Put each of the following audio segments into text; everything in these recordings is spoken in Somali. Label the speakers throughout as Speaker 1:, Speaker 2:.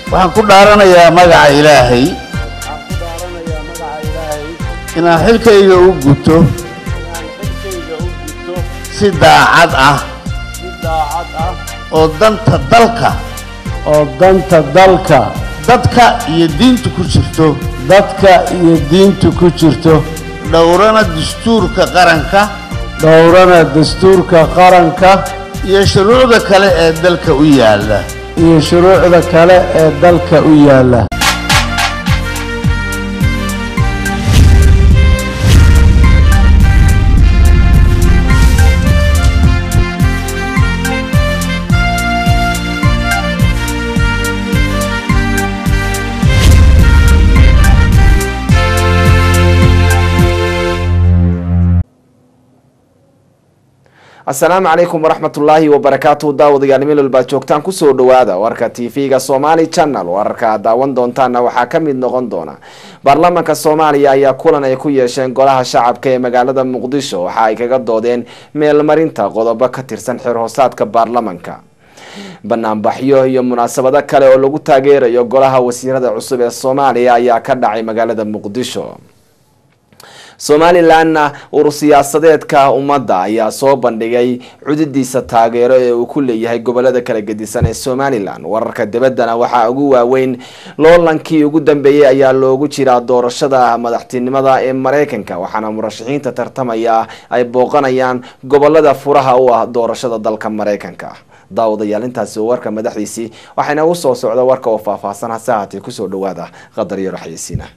Speaker 1: waxaan ku dhaaranayaa magaca ilaahay
Speaker 2: waxaan ku dhaaranayaa magaca ilaahay
Speaker 1: inaan xilkayga u guto
Speaker 2: inaan xilkayga u gudto
Speaker 1: si daacad ah
Speaker 2: si daacad ah
Speaker 1: oo danta dalka
Speaker 2: oo danta dalka
Speaker 1: dadka iyo diinta ku jirto
Speaker 2: dadka iyo diinta ku jirto
Speaker 1: dhowrana dastuurka qaranka
Speaker 2: dhowrana dastuurka qaranka
Speaker 1: iyo shuruucda kale ee dalka u yaalla
Speaker 2: iyo shuruucda kale ee dalka u yaalla
Speaker 3: asalaamu calaykum waraxmatullaahi wabarakaatu daawadayaal meel walbaad joogtaan kusoo dhawaada warka tv-ga somaali channel wararka aad daawan doontaana waxaa ka mid noqon doona baarlamaanka soomaaliya ayaa kulan ay ku yeesheen golaha shacabka ee magaalada muqdisho waxa ay kaga doodeen meelmarinta qodobo ka tirsan xeer hoosaadka baarlamanka banaanbaxyo iyo munaasabado kale oo lagu taageerayo golaha wasiirada cusub ee soomaaliya ayaa ka dhacay magaalada muqdisho somalilanna urur siyaasadeedka ummadda ayaa soo bandhigay cududiisa taageero ee uu ku leeyahay gobolada kala gedisan ee somalilan wararka dibaddana waxaa ugu waaweyn loolankii ugu dambeeyey ayaa loogu jiraa doorashada madaxtinimada ee mareykanka waxaana murashaxiinta tartamaya ay booqanayaan gobolada furaha u ah doorashada dalka mareykanka daawadayaal intaasi warka madaxdiisii waxayna u soo socda warka oo faahfaahsan hase haatee kusoo dhawaada qadar iyo raxyeysiina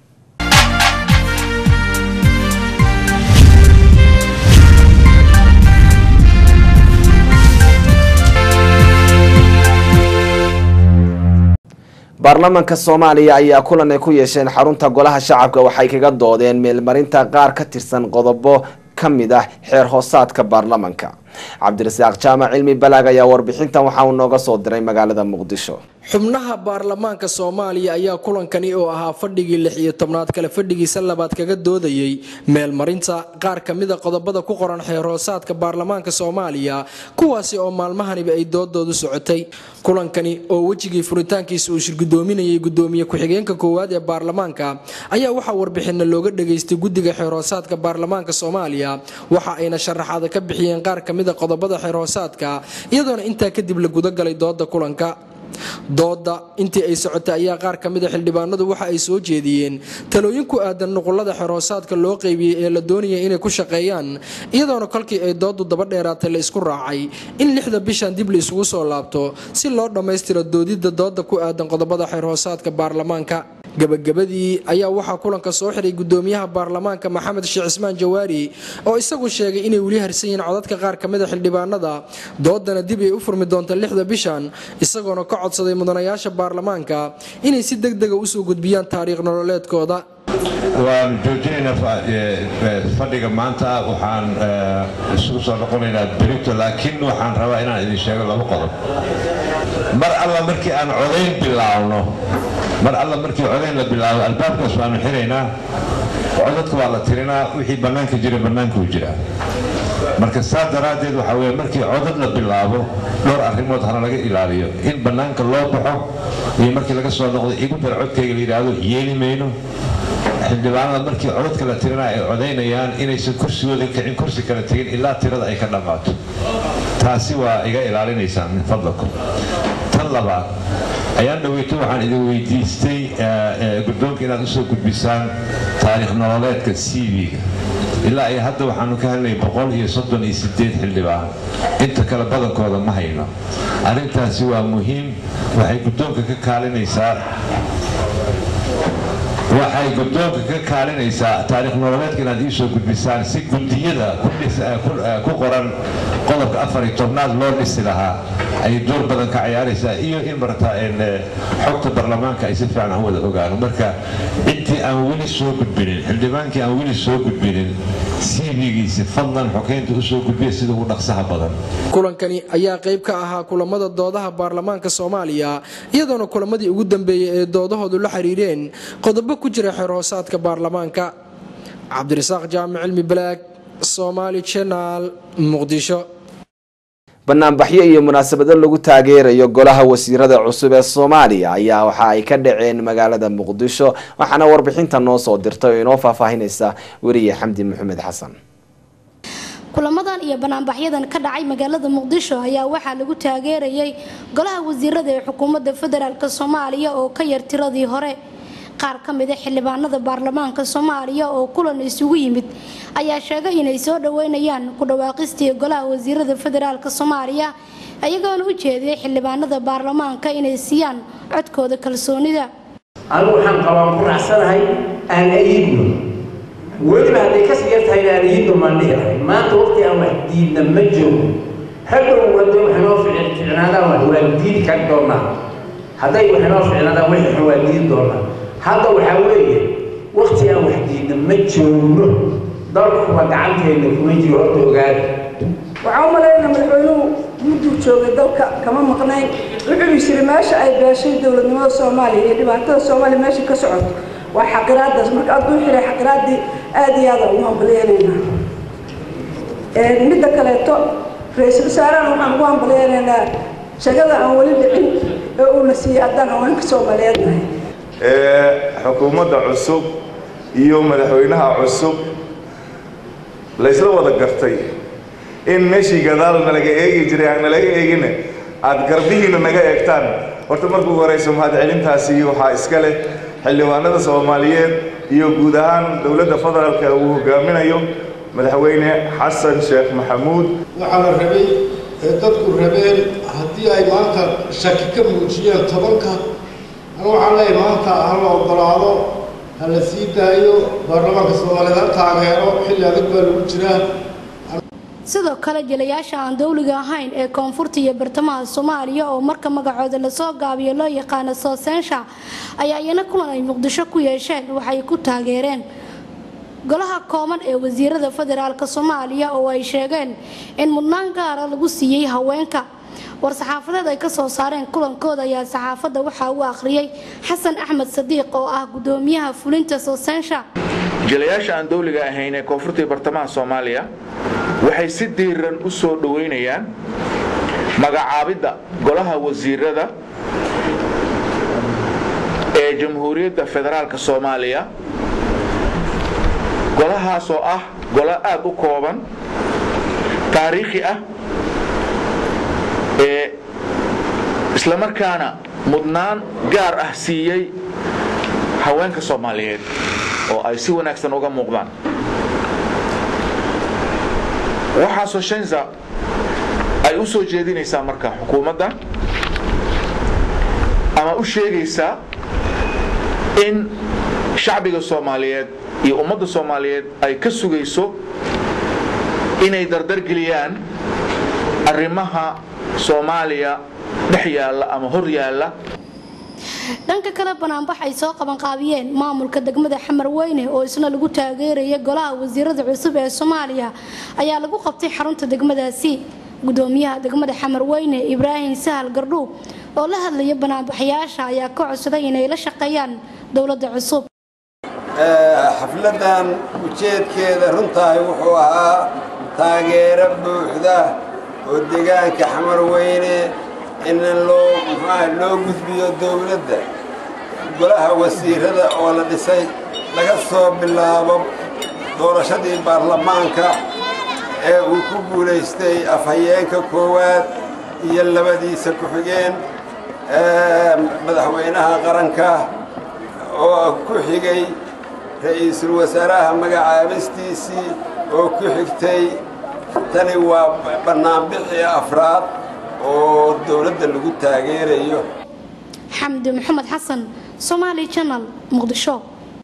Speaker 3: baarlamaanka soomaaliya ayaa kulan ay ku yeesheen xarunta golaha shacabka waxay kaga doodeen meelmarinta qaar ka tirsan qodobo ka mid ah xeer hoosaadka baarlamanka cabdirasaaq jaamac cilmi balaag ayaa warbixintan waxa uu nooga soo diray magaalada muqdisho
Speaker 4: xubnaha baarlamaanka soomaaliya ayaa kulankani oo ahaa fadhigii lix iyo tobnaad kale fadhigiisa labaad kaga doodayey meelmarinta qaar kamida qodobada ku qoran xeer hoosaadka baarlamaanka soomaaliya kuwaasi oo maalmahaniba ay doodoodu socotay kulankani oo wejigii furitaankiisa uu shirgudoominayay gudoomiye ku-xigeenka koowaad ee baarlamaanka ayaa waxaa warbixina looga dhageystay guddiga xeer hoosaadka baarlamaanka soomaaliya waxa ayna sharaxaada ka bixiyeen qaar kamida qodobada xeer hoosaadka iyadoona intaa kadib la gudagalay dooda kulanka dooda intii ay socotay ayaa qaar ka mida xildhibaanadu waxa ay soo jeediyeen talooyin ku aadan nuqulada xeroosaadka loo qeybiyey ee la doonaya inay ku shaqeeyaan iyadoona kolkii ay doodu daba dheeraatay la isku raacay in lixda bishan dib la isugu soo laabto si loo dhammaystiro doodidda dooda ku aadan qodobada xerhoosaadka baarlamaanka gabagabadii ayaa waxaa kulanka soo xiray gudoomiyaha baarlamaanka maxamed sheekh cismaan jawaari oo isagu sheegay inay weli harsan yihiin codadka qaar kamida xildhibaanada doodana dib ay u furmi doonta lixda bishan isagoona ka codsaday mudanayaasha baarlamaanka inay si deg dega usoo gudbiyaan taariikh nololeedkooda
Speaker 5: waan joojinaynaa fadhiga maanta waxaan isugu soo noqonaynaa berito laakiin waxaan rabaa inaan idin sheego laba qodob mar alla markii aan codayn bilaabno mar alla markii codayn la bilaabo albaabkaas waanu xiraynaa codadka waa la tirinaa wixii bannaanka jira bannaankuu jiraa marka saa daraaddeed waxaa weye markii codad la bilaabo dhowr arrimood hana laga ilaaliyo in bannaanka loo baxo iyo markii laga soo noqdo igu dar codkayga la yidhaahdo yeeli mayno xildhibaanada markii codadka la tirina ay codaynayaan inaysan kursigooda kicin kursi kala tegin ilaa tirada ay ka dhammaato taasi waa iga ilaalinaysaan min fadlakum tan labaad ayaan dhaweyto waxaan idin weydiistay guddoonka inaad usoo gudbisaan taariikh nololeedka c v-ga ilaa iyo hadda waxaanu ka helnay boqol iyo soddon iyo sideed xildhibaan inta kale badankooda ma hayno arrintaasi waa muhiim waxay guddoonka ka kaalinaysaa waxay guddoonka ka kaalinaysaa taariikh nololeedka inaad iisoo gudbisaan si guddiyada ku qoran qodobka afar iyo tobnaad loo dhisi lahaa ay door badan ka ciyaaraysaa iyo in marata xogta baarlamaanka ay si fiican aan wada ogaano marka intii aan weli soo gudbinin xildhibaankii aan weli soo gudbinin cv-giisi fadlan xokeynta usoo gudbiya sida ugu dhaqsaha badan
Speaker 4: kulankani ayaa qayb ka ahaa kulamada doodaha baarlamaanka soomaaliya iyadoona kulamadii ugu dambeeyey ee doodahoodu la xiriireen qodobo ku jira xeerhoosaadka baarlamaanka cabdirasaaq jaamic cilmi balaag somaali jenal muqdisho
Speaker 3: banaanbaxyo iyo munaasabado lagu taageerayo golaha wasiirada cusub ee soomaaliya ayaa waxa ay ka dhaceen magaalada muqdisho waxaana warbixinta noo soo dirtay oo inoo faahfaahinaysa weriye xamdi maxamed xasan
Speaker 6: kulamadan iyo banaanbaxyadan ka dhacay magaalada muqdisho ayaa waxaa lagu taageerayay golaha wasiirada ee xukuumadda federaalk soomaaliya oo ka yar tiradii hore qaar ka mida xildhibaanada baarlamaanka soomaaliya oo kulan isugu yimid ayaa sheegay inay soo dhaweynayaan ku dhawaaqistii golaha wasiirada federaalk soomaaliya iyagoona u jeediyay xildhibaanada baarlamaanka inay siiyaan codkooda kalsoonida
Speaker 7: anigu waxaan qabaan ku raacsanahay aan ayidno weliba hadday kasii yartahay aan ayidno maan dhihi lahay maanta waqti aan wax diidna ma joogo hadhow hadday wax inoo ficnaadaan wax waa diidi kari doonaa hadday wax inoo ficnaadaan wixii xun waa diidi doonaa hadda waxaa weeye waqti aan wax diidna ma joogno dalkuba gacanteena kuma jiro horta ogaada
Speaker 8: waxaan u malaynaa madaxweynuhu mudduu joogay dalka kama maqnayn wuxuu yiri meesha ay beeshay dowladnimada soomaaliya iyo dhibaatada soomaaliya meesha ka socoto waa xaqiraadaas marka adduu xiray xaqiraaddii aada iyo aada ugu hambaleynaynaa midda kaleeto ra-iisul wasaarahan waxaan ugu hambaleynaynaa shagada aan weli dhicin ee uuna siiyey haddaan haweenka soomaaliyeed nahay
Speaker 9: xukuumadda cusub iyo madaxweynaha cusub laysla wada gartay in meeshii gadaal nalaga eegi jiray aan nalaga eegin aad garbihiina naga eegtaan horta markuu horeyso mahadcelintaasi waxaa iska leh xildhibaanada soomaaliyeed iyo guud ahaan dowladda federaalka uu hogaaminayo madaxweyne xasan sheekh maxamuud
Speaker 10: waxaa la rabay ee dadku rabeen haddii ay maanta shaki ka muujiyeen tobanka anu waxaan leeyahay maanta ha la ogolaado ha la sii daayo baarlamaanka soomaaliyeed ha taageero xilli adag baa lagu jiraa
Speaker 6: sidoo kale jilayaasha aan dowliga ahayn ee koonfurta iyo bartamaha soomaaliya oo marka magacooda lasoo gaabiyo loo yaqaano soosensha ayaa iyana kulan ay muqdisho ku yeesheen waxay ku taageereen golaha kooban ee wasiirada federaalk soomaaliya oo ay sheegeen in mudnaan gaara lagu siiyey haweenka war-saxaafadeed ay kasoo saareen kulankooda ayaa saxaafadda waxaa uu akhriyey xasan axmed sadiiq oo ah gudoomiyaha fulinta soosensha
Speaker 11: jilayaasha aan dowliga ahayn ee koonfurta iyo bartamaha soomaaliya waxay si diiran u soo dhoweynayaan magacaabidda golaha wasiirada ee jamhuuriyadda federaalka soomaaliya golahaas oo ah golo aad u kooban taariikhi ah ee islamarkaana mudnaan gaar ah siiyey haweenka soomaaliyeed oo ay si wanaagsan uga muuqdaan waxaasoo shenza ay u soo jeedinaysaa marka xukuumadda ama u sheegaysaa in shacbiga soomaaliyeed iyo ummadda soomaaliyeed ay ka sugayso inay dardargeliyaan arrimaha soomaaliya dhex yaalla ama hor yaalla
Speaker 6: dhanka kale banaanbax ay soo qabanqaabiyeen maamulka degmada xamar weyne oo isna lagu taageeraya golaha wasiirada cusub ee soomaaliya ayaa lagu qabtay xarunta degmadaasi gudoomiyaha degmada xamar weyne ibraahim sahal gardhuub oo la hadlaya banaanbaxyaasha ayaa ka codsaday inay la shaqeeyaan dowladda cusub
Speaker 12: xafladan ujeedkeeda runtahay wuxuu ahaa taageero buuxda oo deegaanka xamar weyne in loo muxuaha loo gudbiyo dowladda golaha wasiirada oo la dhisay laga soo bilaabo doorashadii baarlamaanka ee uu ku guulaystay afhayeenka koowaad iyo labadiisa ku-xigeen madaxweynaha qaranka oo ku xigay ra-iisul wasaaraha magacaabistiisii oo ku xigtay tani waa bannaanbixii afraad oo dowladda lagu taageerayo
Speaker 6: xamdi maxamed xasan somaali janal muqdisho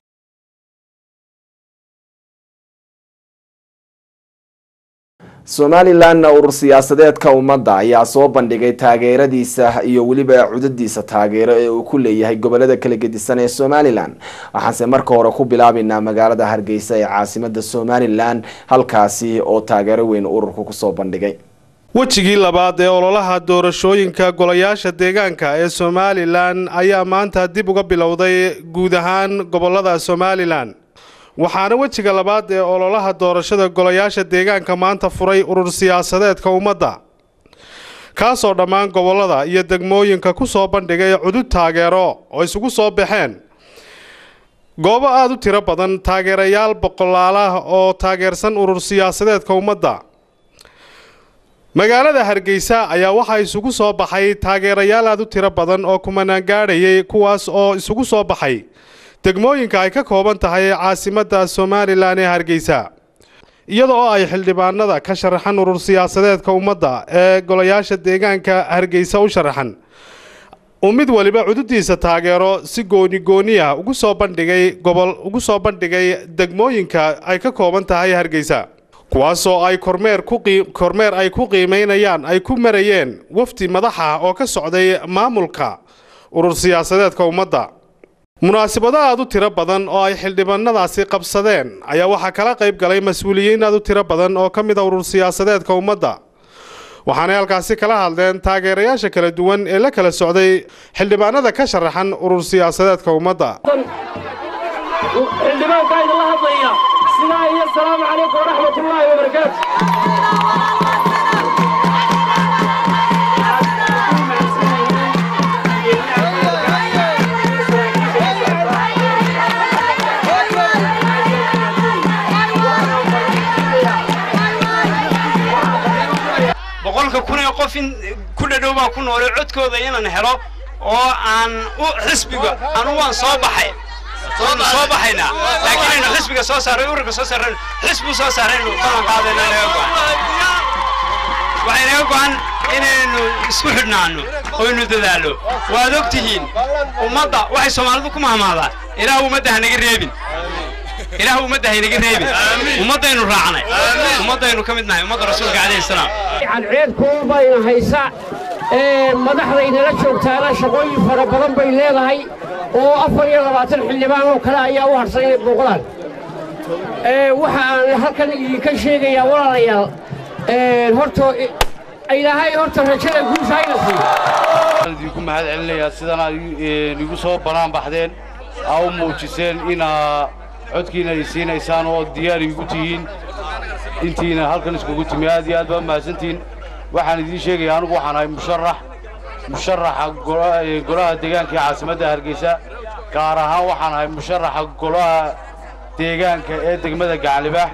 Speaker 3: somalilanna urur siyaasadeedka ummadda ayaa soo bandhigay taageeradiisa iyo weliba cudadiisa taageero ee uu ku leeyahay gobolada kala gedisan ee somalilan waxaanse marka hore ku bilaabaynaa magaalada hargeysa ee caasimada somalilan halkaasi oo taageero weyn ururku kusoo bandhigay
Speaker 13: wejigii labaad ee ololaha doorashooyinka golayaasha deegaanka ee somalilan ayaa maanta dib uga bilowday guud ahaan gobolada somalilan waxaana wejiga labaad ee ololaha doorashada golayaasha deegaanka maanta furay urur siyaasadeedka ummadda kaasoo dhammaan gobollada iyo degmooyinka ku soo bandhigay cudud taageero oo isugu soo baxeen goobo aada u tiro badan taageerayaal boqolaal ah oo taageersan urur siyaasadeedka ummadda magaalada hargeysa ayaa waxaa isugu soo baxay taageerayaal aada u tiro badan oo kumanaan gaadhayay kuwaas oo isugu soo baxay degmooyinka ay ka kooban tahay caasimadda somalilan ee hargeysa iyada oo ay xildhibaanada ka sharaxan urur siyaasadeedka ummadda ee golayaasha deegaanka hargeysa u sharaxan uu mid waliba cududiisa taageero si gooni gooni ah ugu soo bandhigay gobol ugu soo bandhigay degmooyinka ay ka kooban tahay hargeysa kuwaasoo ay kormeer ku kormeer ay ku qiimeynayaan ay ku marayeen wafdi madaxa oo ka socday maamulka urur siyaasadeedka ummadda munaasabado aada u tiro badan oo ay xildhibaanadaasi qabsadeen ayaa waxaa kala qayb galay mas-uuliyiin aada u tiro badan oo ka mid a urur siyaasadeedka ummadda waxaanay halkaasi kala hadleen taageerayaasha kala duwan ee la kala socday xildhibaanada ka sharaxan urur siyaasadeedka ummadda
Speaker 14: xildhibaanka idinla hadlaya sidaa iyo asalaamu calaykum waraxmatullaahi wabarakaatu
Speaker 15: boqolka kun ee qof in ku dhadhow baa ku noolay codkooda inaan helo oo aan u xisbiga anu waan soo baxay waanu soo baxaynaa laakiin aynu xisbiga soo saaray ururka soo saarayno xisbu soo saaraynu ballan qaadayna naga go'an waxay naga go'an inaynu isku xidhnaanno oynu dadaallo waad og tihiin ummadda waxay soomaalidu ku mahmaadaa ilaah ummadda ha naga reebin ilaah ummadda ha naga reebin ummaddaynu raacnay ummaddaynu ka mid nahay ummadda rasuulka calayhi salaam
Speaker 14: cadceed kuul bayna haysa madaxdaynala joogtaana shaqooyin fara badan bay leedahay oo afar iyo labaatan xildhibaan oo kale ayaa u harsan inay booqdaan waxa aan halkan idinka sheegayaa walaalayaal horto ilaahay horta rajada guusha hayna siiyo
Speaker 16: idinku mahad celinayaa sidan aad igu soo bannaan baxdeen aa u muujiseen inaa codkiina ay siinaysaan oo diyaar igu tihiin intiina halkan iskugu timi aad iyo aad baa mahadsantihiin waxaan idiin sheegayaa anugu waxaan ahay musharax musharaxa golaha deegaanka ee caasimadda hargeysa gaar ahaan waxaan ahay musharaxa golaha deegaanka ee degmada gacanlibaax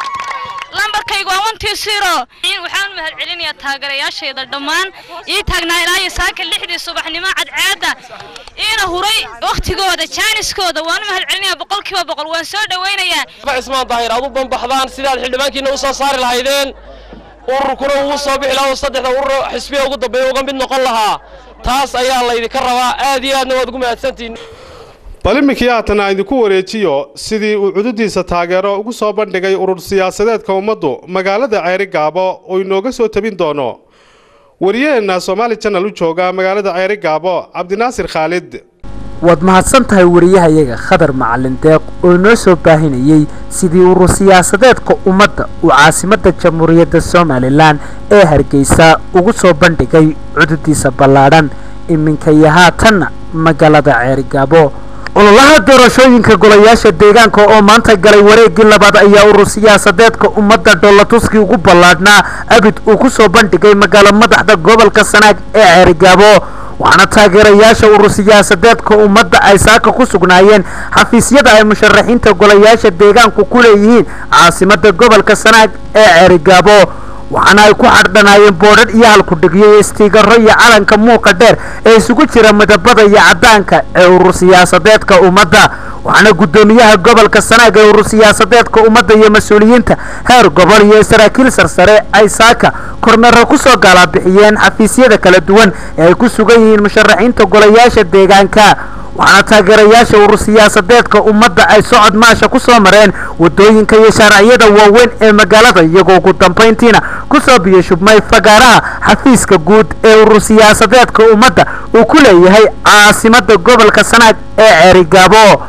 Speaker 17: lambarkaygu waa wantii siro waxaan u mahad celinayaa taageerayaashayda dhammaan ii taagnaa ilaa iyo saaka lixdii subaxnimo cadceedda iina huray wakhtigooda jaaniskooda waan u mahad celinayaa boqolkiiba boqol waan soo dhowaynayaa
Speaker 18: cismaan daahir aad u banbaxdaan sidaad xildhibaankiina u soo saari lahaydeen ururkuna uu soo bixi lahaa oo saddexda urur xisbiya ugu dambeeya uga mid noqon lahaa taas ayaa laydinka rabaa aad iyo aadna waad ugu mahadsantihiin
Speaker 13: bal iminkii haatan aan idinku wareejiyo sidii uu cududiisa taageero ugu soo bandhigay urur siyaasadeedka ummaddu magaalada ceeri gaabo oo inooga soo tabin doono wariyaheenna somaali janal u jooga magaalada ceeri gaabo cabdinaasir khaalid
Speaker 19: waad mahadsan tahay wariyahayaga khadar macalin deeq oo inoo soo baahinayey sidii urur siyaasadeedka ummadda uu caasimadda jamhuuriyadda somalilan ee hargeysa ugu soo bandhigay cududiisa ballaadhan iminka iyo haatanna magaalada ceerigaabo ololaha doorashooyinka golayaasha deegaanka oo maanta galay wareegii labaad ayaa urur siyaasadeedka ummadda dhoolatuskii ugu ballaadhnaa abid uu ku soo bandhigay magaalo madaxda gobolka sanaag ee ceerigaabo waxaana taageerayaasha urur siyaasadeedka ummadda ay saaka ku sugnaayeen xafiisyada ay musharaxiinta golayaasha deegaanku ku leeyihiin caasimadda gobolka sanaag ee ceerigaabo waxaana ay ku xardhanaayeen boodhadh iyo halkudhigyo iyo istiigaro iyo calanka muuqa dheer ee isugu jira midabada iyo caddaanka ee urur siyaasadeedka ummadda waxaana guddoomiyaha gobolka sanaag ee urur siyaasadeedka ummadda iyo mas-uuliyiinta heer gobol iyo saraakiil sarsare ay saaka kormeero ku soo gaalabixiyeen xafiisyada kala duwan ee ay ku sugan yihiin musharaxiinta golayaasha deegaanka waxaana taageerayaasha urur siyaasadeedka ummadda ay socod maasha ku soo mareen wadooyinka iyo shaaraciyada waaweyn ee magaalada iyagoo ugu dambayntiina kusoo biyashubmay fagaaraha xafiiska guud ee urur siyaasadeedka ummadda uu ku leeyahay caasimadda gobolka sanaag ee ceerigaabo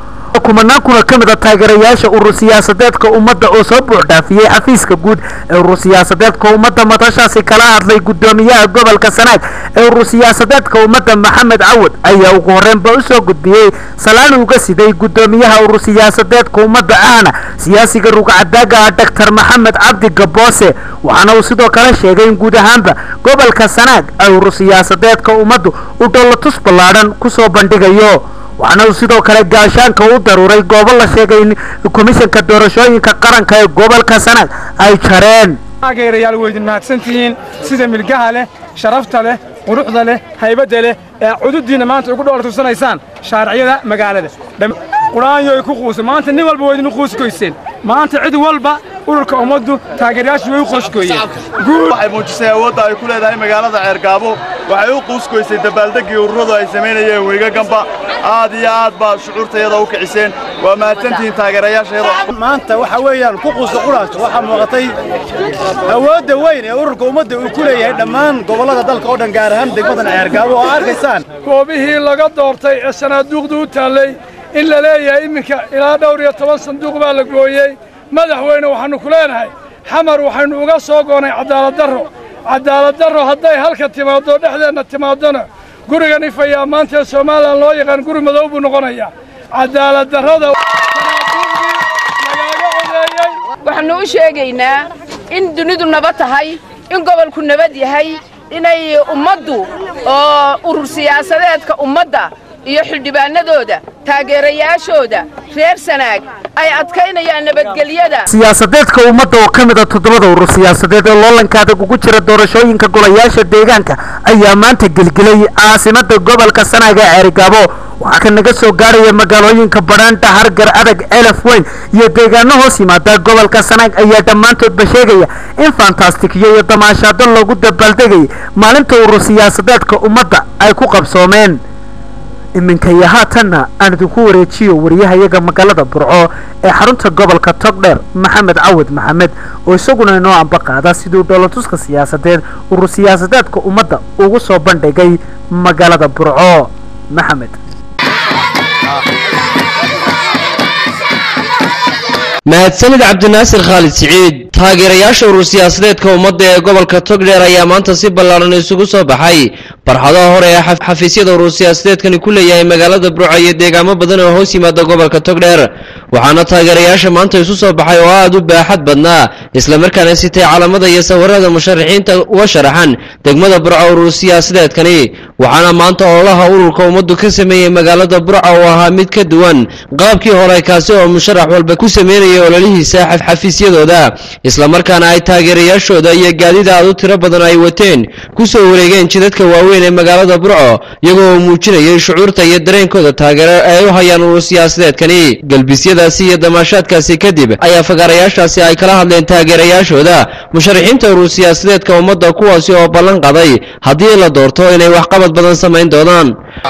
Speaker 19: kumanaan kuna ka mid a taageerayaasha urur siyaasadeedka ummadda oo soo buuxdhaafiyey xafiiska guud ee urur siyaasadeedka ummadda madashaasi kala hadlay gudoomiyaha gobolka sanaag ee urur siyaasadeedka ummadda maxamed cawad ayaa ugu horreynba usoo gudbiyey salaan uga siday gudoomiyaha urur siyaasadeedka ummadda ahna siyaasiga rugcadaaga ah doctor maxamed cabdi gaboose waxaana uu sidoo kale sheegay in guud ahaanba gobolka sanaag ay urur siyaasadeedka ummaddu u dhollatus ballaadhan kusoo bandhigayo waxaana uu sidoo kale gaashaanka u daruuray goobo la sheegay in komishanka doorashooyinka qaranka ee gobolka sanaag ay jareen
Speaker 20: taageerayaal weydin mahadsantihiin sida milgaha leh sharafta leh quruxda leh haybadda leh ee cududdiinna maanta ugu dhowr tursanaysaan shaariciyada magaalada quraanyoy ku quuso maanta nin walba waydinu quuskoyseen maanta cid walba ururka ummaddu taageerayaashu way u qoyskooyeen
Speaker 21: waxay muujisay awoodda ay ku leedahay magaalada ceergaabo waxay u quuskoysay dabaaldeggii ururadu ay samaynayeen weygagamba aad iyo aad baa shucuurtayada u kiciseen waa mahadsantihiin taageerayaashayada
Speaker 22: maanta waxa weeyaan ku quusta quraanka waxaa muuqatay awoodda weyn ee ururka ummadda uu ku leeyahay dhammaan gobollada dalka oo dhan gaar ahaan degmadan ceergaabo oo arkaysaan
Speaker 20: goobihii laga doortay ee sanaaduuqdu u taallay in la leeyahay iminka ilaa dhowr iyo toban sanduuq baa la gooyey madaxweyne waxaannu ku leenahay xamar waxaynu uga soo goonnay cadaaladdarro cadaaladdarro hadday halka timaaddo dhexdeenna timaadona gurigan ifayaa maanta ee somalilan loo yaqaan guri madow buu noqonayaa cadaaladdarrada
Speaker 23: waxaannu u sheegaynaa in dunidu nabad tahay in gobolku nabad yahay inay ummaddu oo urur siyaasadeedka ummadda iyo xildhibaanadooda taageerayaashooda reer sanaag ay adkaynayaan nabadgelyada
Speaker 19: siyaasadeedka ummadda oo ka mid a toddobada urur siyaasadeed ee loolanka adag ugu jira doorashooyinka golayaasha deegaanka ayaa maanta gelgelay caasimada gobolka sanaag ee ceerigaabo waxaa ka naga soo gaaraya magaalooyinka badhaandha hargar adag elaf weyn iyo deegaano hoos yimaada gobolka sanaag ayaa dhammaantoodba sheegaya in fantastikiyo iyo damaashaado loogu dabaaldegayay maalinta urur siyaasadeedka ummadda ay ku qabsoomeen iminka iyo haatanna aan idinku wareejiyo wariyahayaga magaalada burco ee xarunta gobolka togdheer maxamed cawad maxamed oo isaguna inoo amba qaada siduu dhoolatuska siyaasadeed urur siyaasadeedka ummadda ugu soo bandhigay magaalada burco maxamed
Speaker 24: mahadsanid cabdinaasir khaalid siciid taageerayaasha urur siyaasadeedka ummadda ee gobolka togdheer ayaa maanta si ballaaran isugu soo baxay barxadaha hore ee xafiisyada urur siyaasadeedkani ku leeyahay magaalada burco iyo deegaamo badan oo hoos yimaada gobolka togdheer waxaana taageerayaasha maanta isu soo baxay oo aad u baaxad badnaa islamarkaana sitay calamada iyo sawirada musharaxiinta uga sharaxan degmada burco urur siyaasadeedkani waxaana maanta ololaha ururka ummaddu ka sameeyey magaalada burco oo ahaa mid ka duwan qaabkii hore kaasi oo musharax walba ku sameynaya ololihiisa xafiisyadooda islamarkaana ay taageerayaashooda iyo gaadida aad u tiro badan ay wateen ku soo wareegeen jidadka waaweyn ee magaalada burco iyagoo uu muujinayay shucuurta iyo dareenkooda taageero ee ay u hayaan urur siyaasadeedkani galbisyadaasi iyo damaashaadkaasi kadib ayaa fagaarayaashaasi ay kala hadleen taageerayaashooda musharaxiinta urur siyaasadeedka ummadda kuwaasi oo ballan qaday haddii la doorto inay waxqabad badan samayn doonaan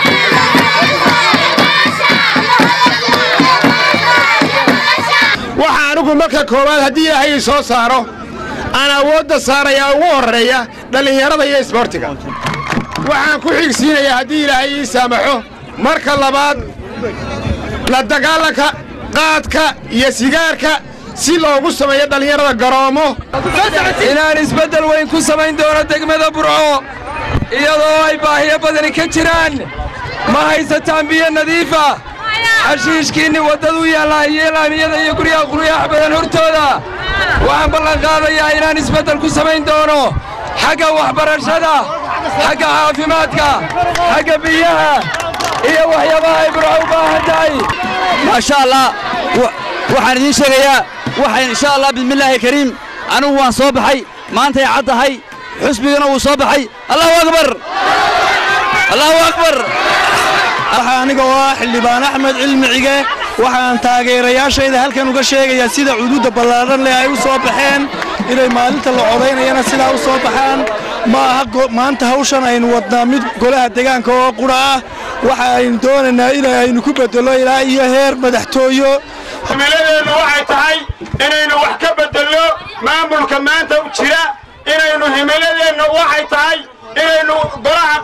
Speaker 25: waxaa anigu marka koowaad haddii ilaahay ii soo saaro aan awoodda saarayaa ugu horreeya dhallinyarada iyo isboortiga waxaan ku xigsiinayaa haddii ilaahay ii saamaxo marka labaad la dagaalanka qaadka iyo sigaarka si loogu sameeyo dhallinyarada garoomo
Speaker 26: inaan isbeddel weyn ku samayn doono degmada burco iyadoo ay baahiyo badani ka jiraan ma haysataan biyo nadiifa xashiishkiinni waddadu yaallaa iyo laamiyada iyo guryaha quryaax badan hortooda waxaan ballan qaadayaa inaan isbeddel ku samayn doono xagga waxbarashada xagga caafimaadka xagga biyaha iyo waxyaabaha ay burco u baahan tahay
Speaker 27: maasha allah waxaan idiin sheegayaa waxayn insha allah bismillaahi kariim anigu waan soo baxay maantay cad tahay xusbigana wuu soo baxay allahu akbar allahu akbar
Speaker 28: waxaa aniga oo ah xildhibaan axmed cilmi cige waxaan taageerayaashayda halkan uga sheegayaa sida cuduudda ballaadhan leh ay u soo baxeen inay maalinta la codaynayana sidaa u soo baxaan ma aha maanta hawshan aynu wadnaa mid golaha deegaanka oo qura ah waxa aynu doonaynaa in aynu ku beddello ilaa iyo heer madaxtooyo
Speaker 25: himiladeennu waxay tahay inaynu wax ka beddelno maamulka maanta jira inaynu himiladeennu waxay tahay inaynu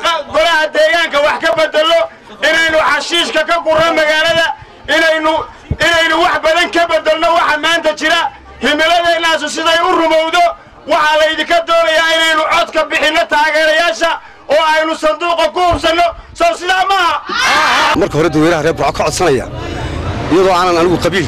Speaker 25: golaha deegaanka wax ka beddelno inaynu xashiishka ka gurno magaalada inaynu
Speaker 1: wax badan ka beddelno waxa maanta jira himiladeennaasu siday u rumowdo waxaa laydinka doonayaa inaynu cod ka bixinno taageerayaasha oo aynu sanduuqa ku hubsanno sow sidaa maaha
Speaker 2: marka hore dadweynaha reer burco ka codsanaya iyadoo aanan anigu qabiil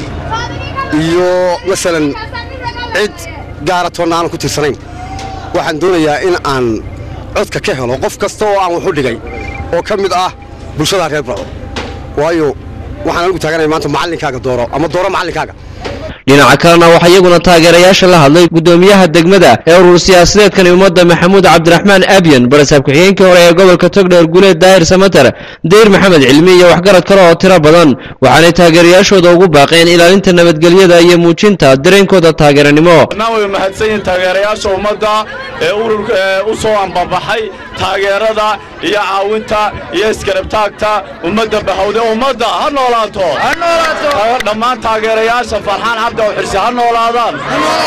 Speaker 2: iyo masalan cid gaara toonna aanan ku tirsanayn waxaan doonayaa in aan codka ka helo qof kasta oo aan wax u dhigay oo ka mid ah bulshada reer burco waayo waxaan anigu taaganaya maanta macallinkaaga dooro ama dooro macallinkaaga
Speaker 24: dhinaca kalena waxaa iyaguna taageerayaasha la hadlay gudoomiyaha degmada ee urur siyaasadeedkani ummadda maxamuud cabdiraxmaan abyan barasaab ku-xigeenkii hore ee gobolka togdheer guleed daahir samater dayr maxamed cilmi iyo waxgarad kale oo tiro badan waxaanay taageerayaashooda ugu baaqeen ilaalinta nabadgelyada iyo muujinta dareenkooda taageeranimo
Speaker 21: way mahadsan yihiin taageerayaasha ummadda ee ururka ee u soo ambabaxay taageerada iyo caawinta iyo iskarabtaagta ummadda bahawde ummadda ha noolaato dhammaan taageerayaasha farxaan cabdi oo xirsi ha noolaadaan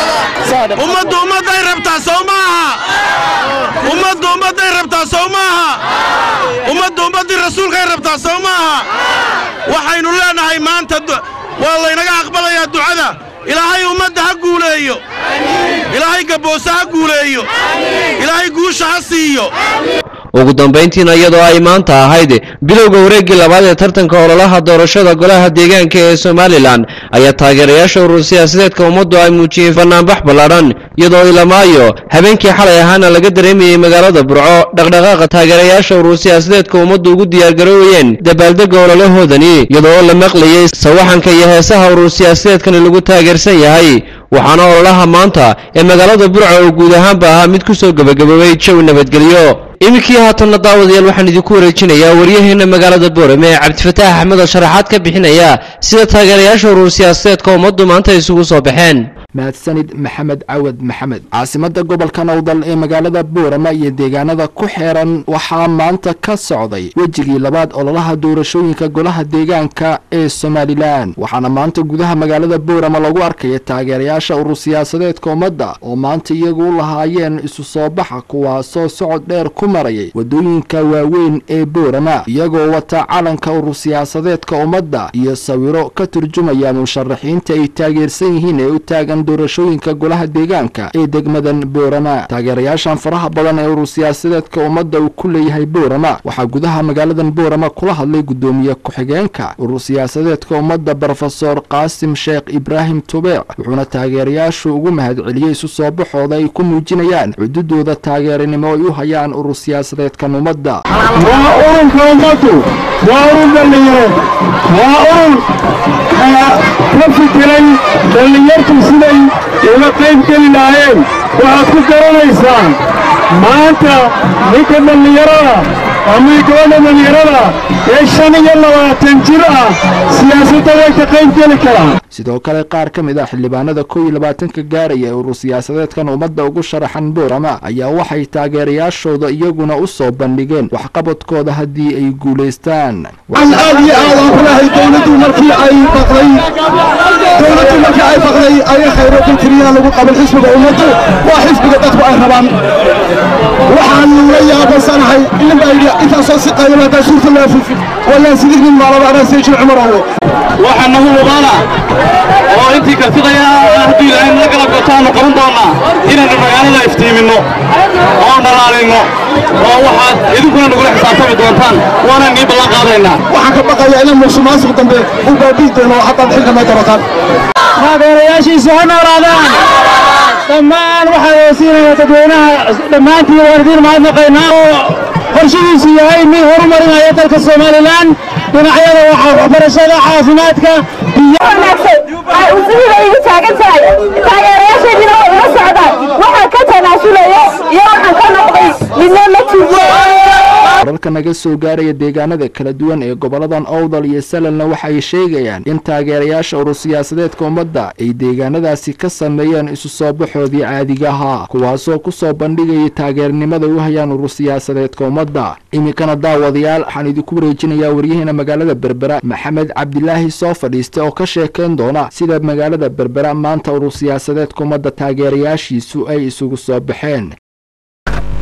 Speaker 4: ummaddu ummadday rabtaa sow maaha ummaddu ummadday rabtaa sow maaha ummaddu ummaddii rasuulkay rabtaa sow maaha waxaynu leenahay maanta waa laynaga aqbalayaa ducada ilaahay ummadda ha guuleeyo ilaahay gabboose ha guuleeyo ilaahay guusha ha siiyo
Speaker 24: ugu dambayntiina iyadoo ay maanta ahayd bilowga wareeggii labaad ee tartanka ololaha doorashada golaha deegaanka ee somalilan ayaa taageerayaasha urur siyaasadeedka ummaddu ay muujiyeen fanaanbax ballaadhan iyadoo ilamaayo habeenkii xalay ahaana laga dareemayey magaalada burco dhaqdhaqaaqa taageerayaasha urur siyaasadeedka ummaddu ugu diyaargaroowayeen dabaaldegga ololahoodani iyadoo la maqlayey sawaxanka iyo heesaha urur siyaasadeedkani lagu taageersan yahay waxaana ololaha maanta ee magaalada burco oo guud ahaanba ahaa mid ku soo gebagaboobay jawi nabadgelyo iminkii haatanna daawadayaal waxaan idinku wareejinayaa waryaheena magaalada boorame ee cabdifataax axmed oo sharaxaad ka bixinaya sida taageerayaasha urur siyaasadeedka ummaddu maanta isugu soo baxeen
Speaker 5: mahadsanid maxamed cawad maxamed caasimada gobolka nowdal ee magaalada boorama iyo deegaanada ku xeeran waxaa maanta ka socday wejigii labaad ololaha doorashooyinka golaha deegaanka ee somalilan waxaana maanta gudaha magaalada boorama lagu arkaya taageerayaasha urur siyaasadeedka ummadda oo maanta iyagu u lahaayeen isu soo baxa kuwaasoo socod dheer ku marayay wadooyinka waaweyn ee boorama iyagoo wata calanka urur siyaasadeedka ummadda iyo sawiro ka turjumaya musharaxiinta ay taageersan yihiin ee u taagan doorashooyinka golaha deegaanka ee degmadan boorama taageerayaashan faraha badan ee urur siyaasadeedka ummadda uu ku leeyahay boorama waxaa gudaha magaaladan boorama kula hadlay gudoomiye ku-xigeenka urur siyaasadeedka ummadda brofesor qaasim sheekh ibraahim tubeec wuxuuna taageerayaashu ugu mahadceliyey isu soo baxooda ay ku muujinayaan cududooda taageeranimo ay u hayaan urur siyaasadeedkan ummadda
Speaker 7: waa ururka ummaddu waa urur dhallinyaro waa urur ka fikiray dhallinyartu siday uga qayb geli lahaayeen waxaad ku garanaysaan maanta ninka dhallinyarada ama gabadha dhallinyarada ee shan iyo labaatan jir ah siyaasadda way ka qayb geli karaan
Speaker 5: sidoo kale qaar ka mid ah xildhibaanada kow iyo labaatanka gaaraya ee urur siyaasadeedkan ummadda ugu sharaxan boorama ayaa waxay taageerayaashooda iyaguna u soo bandhigeen waxqabadkooda haddii ay guulaystaan
Speaker 7: an aad iyo aad aan kulahay dowladdu markii ay baqday dowladdu markii ay baqday aya khayro ku tiriyaa lagu qaban xisbiga ummaddu waa xisbiga dadku ay rabaan waxaan la yaabasanahay nin baa yidhi intaasoo si qayban haddaa suurta loo fufin walaa sidii maalaba anaa seejin cumar owo
Speaker 27: waxaa nagu mubaana oo intii kartidaya haddii ilaahay nala kala gotaanu qaban doonnaa inaynu magaalada iftiiminno oo dhalaalinno oo waxaad idinkuna nagula xisaabtami doontaan waana nii ballan qaadaynaa
Speaker 7: waxaan ka baqayaa inaan musuqmaasuq dambe u baabi'i doono haddaad xilka may qabataan
Speaker 8: taageerayaashiisu ha noolaadaan dhammaan waxaan oosiinayaa dadweynaha dhammaantiin waan idiin mahadnaqaynaa oo qorshihiisu yahay mid horumarinaya dalka somalilan dhinacyada waxbarashada caafimaadka
Speaker 9: usuhibaigu taagan tahay taageerayaasheedina waa ila socdaan waxaan ka tanaasulaya iyo waxaan ka noqday midna ma jirto
Speaker 5: wararka naga soo gaaraya deegaanada kala duwan ee goboladan owdal iyo salalna waxay sheegayaan in taageerayaasha urur siyaasadeedka ummadda ay deegaanadaasi ka sameeyeen isu soo baxoodii caadiga ahaa kuwaasoo ku soo bandhigayay taageernimada u hayaan urur siyaasadeedka ummadda iminkana daawadayaal waxaan idinku wareejinayaa waryaheena magaalada berbera maxamed cabdilaahi soo fadhiista oo ka sheekayn doona sida magaalada berbera maanta urur siyaasadeedka ummadda taageerayaashiisu ay isugu soo baxeen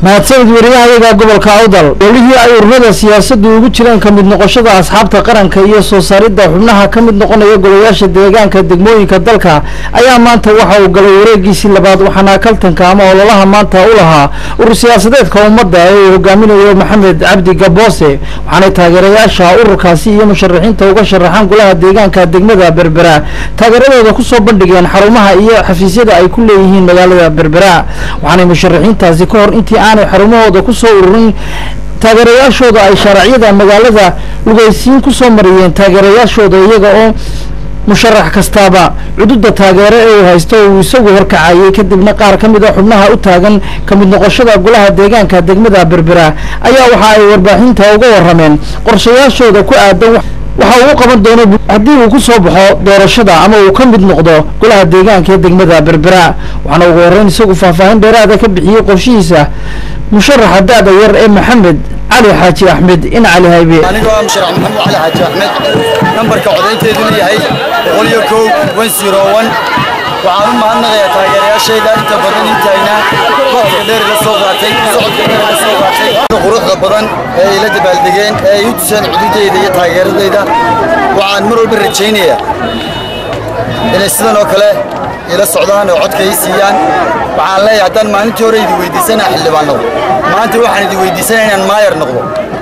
Speaker 3: mahadsanid wariyahayaga gobolka awdal golihii ay ururada siyaasaddu ugu jireen ka mid noqoshada asxaabta qaranka iyo soo saaridda xubnaha ka mid noqonaya golayaasha deegaanka degmooyinka dalka ayaa maanta waxa uu galay wareegiisii labaad waxaana kaltanka ama ololaha maanta u lahaa urur siyaasadeedka ummadda ee uu hogaaminayo maxamed cabdi gaboose waxaanay taageerayaasha ururkaasi iyo musharaxiinta uga sharaxaan golaha deegaanka degmada berbera taageeradooda kusoo bandhigeen xarumaha iyo xafiisyada ay ku leeyihiin magaalada berbera waxaanay musharaxiintaasi ka hor intii aanay xarumahooda kusoo ururin taageerayaashooda ay shaaracyada magaalada lugaysiin kusoo mariyeen taageerayaashooda iyaga oo musharax kastaaba cududa taageero ee uu haysto uu isagu horkacayay kadibna qaar ka mid a xubnaha u taagan ka mid noqoshada golaha deegaanka degmada berbera ayaa waxa ay warbaahinta uga warameen qorshayaashooda ku aadan waxa uu qaban doono haddii uu ku soo baxo doorashada ama uu ka mid noqdo golaha deegaanka ee degmada berbera waxaana ugu horreyn isagu faahfaahin dheeraada ka bixiyey qorshihiisa musharaxa da-da yar ee maxamed cali xaaji axmed in cali haybe
Speaker 6: aniga waa musharax maxamed cali xaaji axmed nambarka codaynteeduna yahay boqol iyo kow wan zero wan waxaan u mahadnaqayaa taageerayaashayda inta badan intayna waqtiga dheer ila soo qaatay socodka dheer ila soo qaatay quruxda badan ee ila dabaaldegeen ee ay u tuseen cududayda iyo taageeradayda waxaan mar walba rajaynayaa inay sidan oo kale ila socdaan oo codka ii siiyaan waxaan leeyahay haddaan maalintii hore idi weydiisanaa xildhibaan noqdo maanta waxaan idi weydiisanaa inaan maayar noqdo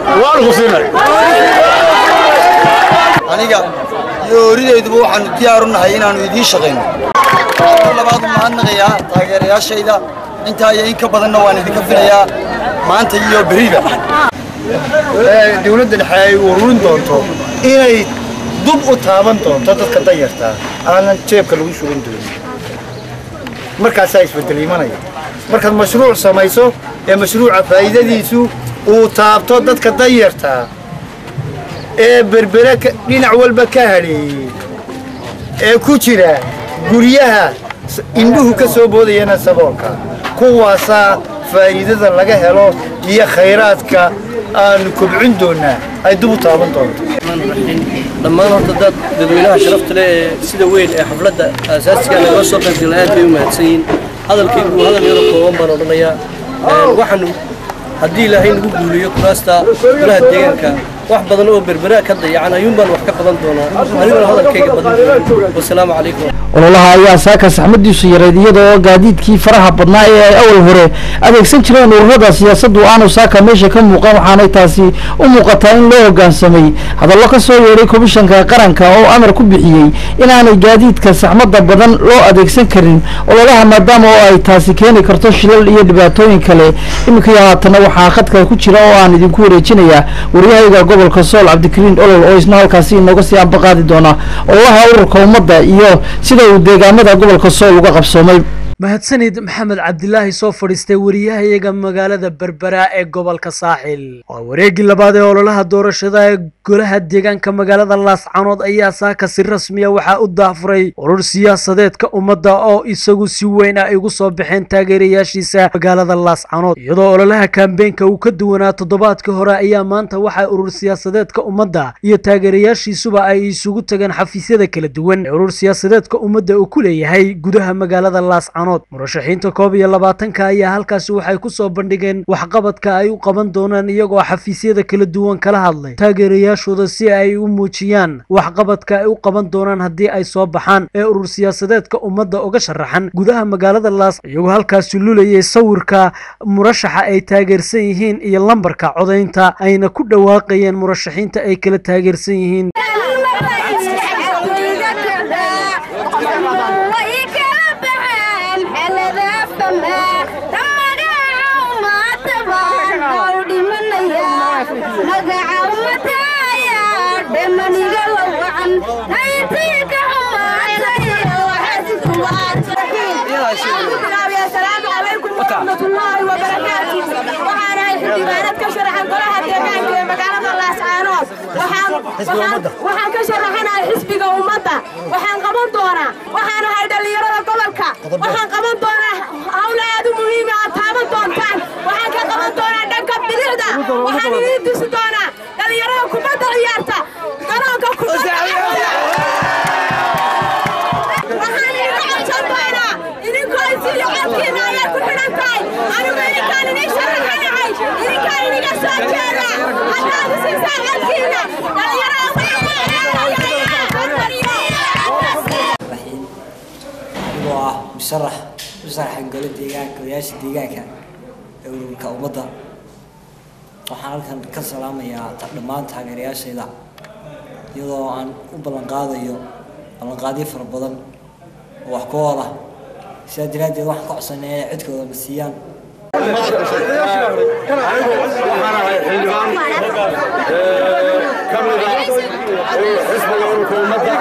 Speaker 6: aniga iyo oridayduba waxaanu diyaar u nahay inaannu idiin shaqayno mar labaad u mahadnaqayaa taageerayaashayda intaa iyo in ka badanna waan idinka filayaa maanta iyo beriba
Speaker 22: dowladda dhexe ay ururin doonto inay dub u taaban doonto dadka danyarta aanan jeebka lagu shugan doonin markaasaa isbedel imanaya markaad mashruuc samayso ee mashruuca faa'iidadiisu uu taabto dadka danyarta ee berbere dhinac walba ka hadheeyey ee ku jira guryaha indhuhu ka soo boodayana saboolka kuwaasaa faa'iidada laga helo iyo khayraadka aanu kobcin doonaa ay dib u taaban doonto
Speaker 10: dhammaan horta dad dadweynaha sharafta leh ee sida weyn ee xafladda aasaasiga nagala soo qaybgala aad bay u mahadsan yihiin hadalkaygu waa hadal yaro kooban baan odhanayaa waxaanu haddii ilaahay nagu guuliyo kuraasta golaha deegaanka wax badan oo berberaa ka dayacan ayuun baan wax ka qaban doonaa aniguna hadalkayga badan doonin wasalaamu calaykum
Speaker 3: ololaha ayaa saaka saxmadiisu yareed iyada oo gaadiidkii faraha badnaa ee ay awal hore adeegsan jireen ururada siyaasaddu aanu saaka meesha ka muuqan waxaanay taasi u muuqataa in loo hoggaansamay hadallo ka soo yeedhay komishanka qaranka oo amar ku bixiyey inaanay gaadiidka saxmadda badan loo adeegsan karin ololaha maadaama oo ay taasi keeni karto shilal iyo dhibaatooyin kale iminkii haatana waxaa khadka ku jira oo aan idinku wareejinayaa waryahayga gobolka sool cabdikariin olol oo isna halkaasi inooga sii ambaqaadi doona ololaha ururka ummadda iyo sida uu deegaamada gobolka sool uga qabsoomay
Speaker 19: mahadsanid maxamed cabdilaahi soo fadhiistay wariyahayaga magaalada berbera ee gobolka saaxil waa wareeggii labaad ee ololaha doorashada ee golaha deegaanka magaalada laascanood ayaa saaka si rasmiya waxaa u daafuray urur siyaasadeedka ummadda oo isagu si weyn ah igu soo baxeen taageerayaashiisa magaalada laascanood iyadoo ololaha kambeenka uu ka duwanaa toddobaadkii hore ayaa maanta waxaa urur siyaasadeedka ummadda iyo taageerayaashiisuba ay isugu tageen xafiisyada kala duwan ee urur siyaasadeedka ummadda uu ku leeyahay gudaha magaalada laascanood murashaxiinta koob iyo labaatanka ayaa halkaasi waxay ku soo bandhigeen waxqabadka ay u qaban doonaan iyagoo xafiisyada kala duwan kala hadlay taageerayaashooda si ay u muujiyaan waxqabadka ay u qaban doonaan haddii ay soo baxaan ee urur siyaasadeedka ummadda uga sharaxan gudaha magaalada laas iyagoo halkaasi lulayay sawirka murashaxa ay taageersan yihiin iyo lambarka codaynta ayna ku dhawaaqayeen murashaxiinta ay kala taageersan yihiin
Speaker 11: waxaan ka sharaxanahay xisbiga ummadda waxaan qaban doonaa waxaan ahay dhallinyarada gobolka waxaan qaban doonaa hawla aad u muhiima aad taaban doontaan waxaan ka qaban doonaa dhanka bidixda waxaan idiin tusi doonaa dhallinyarada kubadda ciyaarta garoonka kubadda waxaan idinka codsan doonaa idinkoo isiyo codkiina ayaa ku xidhan tahay anigu idinkaan idiin sharaxay soo jeeda haddaad isiisaan codkiina
Speaker 12: anigoo ah musharax musharaxa gole deegaanka odayaasha deegaanka ee ururka ummadda waxaan halkan ka salaamayaa dhammaan taageerayaashayda iyadoo aan u ballanqaadayo ballanqaadyo fara badan oo wax ku oola sidaa daraaddeed waxaan ka codsanaya inay codkooda na siiyaan
Speaker 13: xisbiga ururka ummadda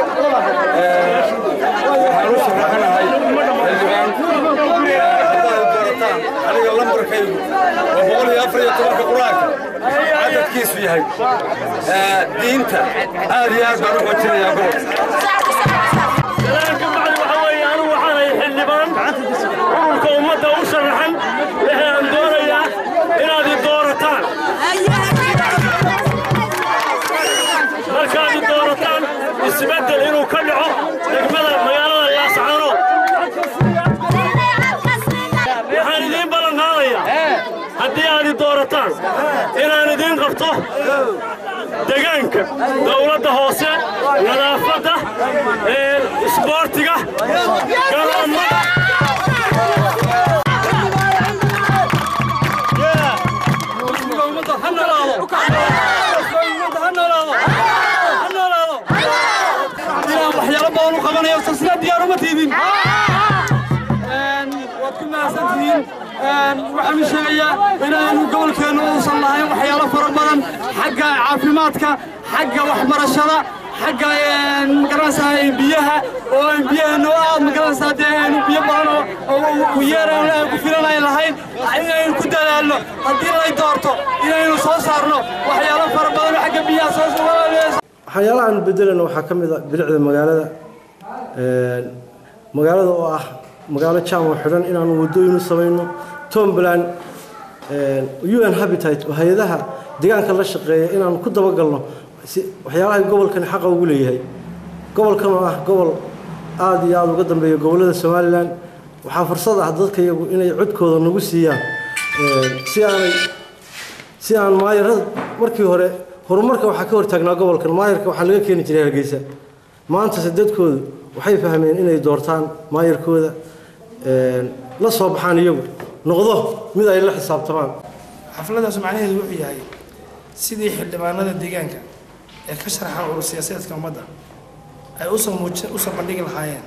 Speaker 13: waxaan u sharaxanahay xildhibaan haddaad doorataan aniga lambarkaygu waa boqol iyo afar iyo tobanka qur-aanka cadadkiisu yahay diinta aad iyo aad baan u xoojinayaa gobol
Speaker 1: ururka ummadda u sharaxan waxaan doonayaa inaad i doorataan markaad i doorataan isbeddel inuu ka dhaco degmada magaalada laascaano waxaan idiin ballan qaadayaa haddii aad i doorataan inaan idiin qabto degaanka dowladda hoose nadaafadda isboortiga garoomada
Speaker 28: waxyaalo badan u qabanayo silsilad diyaar uma tiidin waad ku mahadsan tihiin waxaan u sheegayaa inaanu gobolkeennu uusan lahayn waxyaalo fara badan xagga caafimaadka xagga waxbarashada xagga magaranaysaa biyaha oo aan biyaheennu aad magaranaysaa dee aynu biyo badan oo yeeraan aan ku filan ay lahayn inaynu ku dadaalno haddii lay doorto inaynu soo saarno waxyaalo fara badan oo xagga biyaha soo
Speaker 14: waxyaalaha aan bedelana waxaa ka mid a bilicda magaalada magaalada oo ah magaalo jaam oo xidhan inaanu wadooyin u samayno tombland un habitat oo hay-adaha deegaanka la shaqeeya inaanu ku dabagalno si waxyaalaha gobolkani xaqa ugu leeyahay gobolkan oo ah gobol aada iyo aada uga dambeeya gobollada somalilan waxaa fursad ah dadka iyagu inay codkooda nagu siiyaan si aanay si aan maayarada markii hore horumarka waxaa ka hortaagnaa gobolkan maayarka waxaa laga keeni jiray hargeysa maantase dadkoodu waxay fahmeen inay doortaan maayarkooda la soo baxaan iyagu noqdo mid ay la xisaabtamaan
Speaker 28: xafladaas macnaheedu wuxuu yahay sidii xildhibaanada deegaanka ee ka sharaxan urur siyaasadeedka ummadda ay usoo muuji usoo bandhigi lahaayeen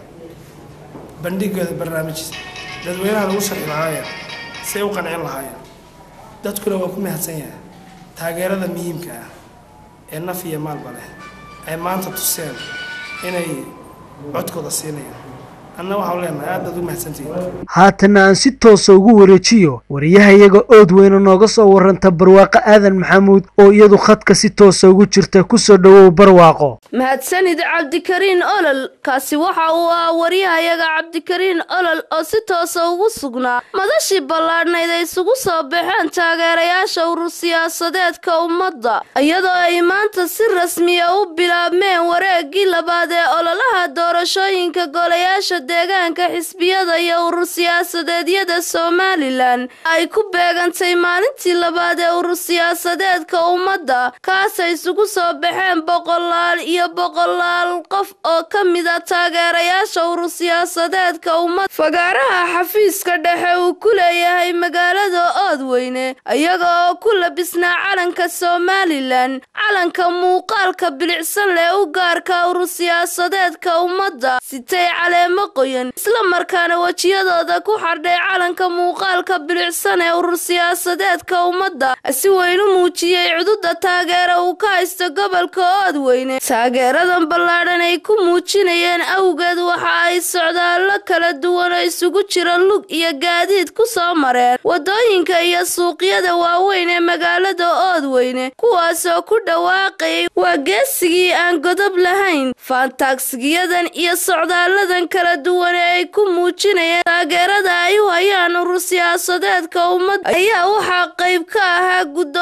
Speaker 28: bandhigooda barnaamij dadweynaha lagu sharxi lahaayeen si ay u qancin lahaayeen dadkuna waa ku mahadsan yahay taageerada muhiimka ah ee naf iyo maalba leh ay maanta tuseen inay codkooda siinayaan anna waxaan leenahay aad baad u mahadsantihiin
Speaker 15: haatana aan si toosa ugu wareejiyo wariyahayaga ood weyne nooga soo waranta barwaaqo aadan maxamuud oo iyadu khadka si toosa ugu jirta kusoo dhowow barwaaqo
Speaker 16: mahadsanid cabdikariin olol kaasi waxa uu ah waryahayaga cabdikariin olol oo si toosa ugu sugnaa madashii ballaadhnayd ay isugu soo baxeen taageerayaasha urur siyaasadeedka ummadda iyadoo ay maanta si rasmiya u bilaabmeen wareeggii labaad ee ololaha doorashooyinka golayaasha deegaanka xisbiyada iyo urur siyaasadeedyada somalilan ay ku beegantay maalintii labaad ee urur siyaasadeedka ummadda kaasay isugu soo baxeen boqolaal iyo boqolaal qof oo ka mid a taageerayaasha urur siyaasadeedka ummadda fagaaraha xafiiska dhexe uu ku leeyahay magaalada oodweyne iyaga oo ku labisnaa calanka somalilan calanka muuqaalka bilicsan leh u gaarka urur siyaasadeedka ummadda sitay caleemo qoyan isla markaana wejiyadooda ku xardhay calanka muuqaalka bilicsan ee urur siyaasadeedka ummadda si weyn u muujiyey cududa taageera uu ka haysto gobolka oodweyne taageeradan ballaadhan ay ku muujinayeen awgeed waxa ay socdaallo kala duwan oo isugu jira lug iyo gaadiid ku soo mareen wadooyinka iyo suuqyada waaweyn ee magaalada oodweyne kuwaasoo ku dhawaaqayay waa geesigii aan godob lahayn faantaagsigiyadan iyo socdaaladan kala duwan ee ay ku muujinayeen taageerada ay u hayaan urur siyaasadeedka ummadda ayaa waxaa qayb ka ahaa guddoomiye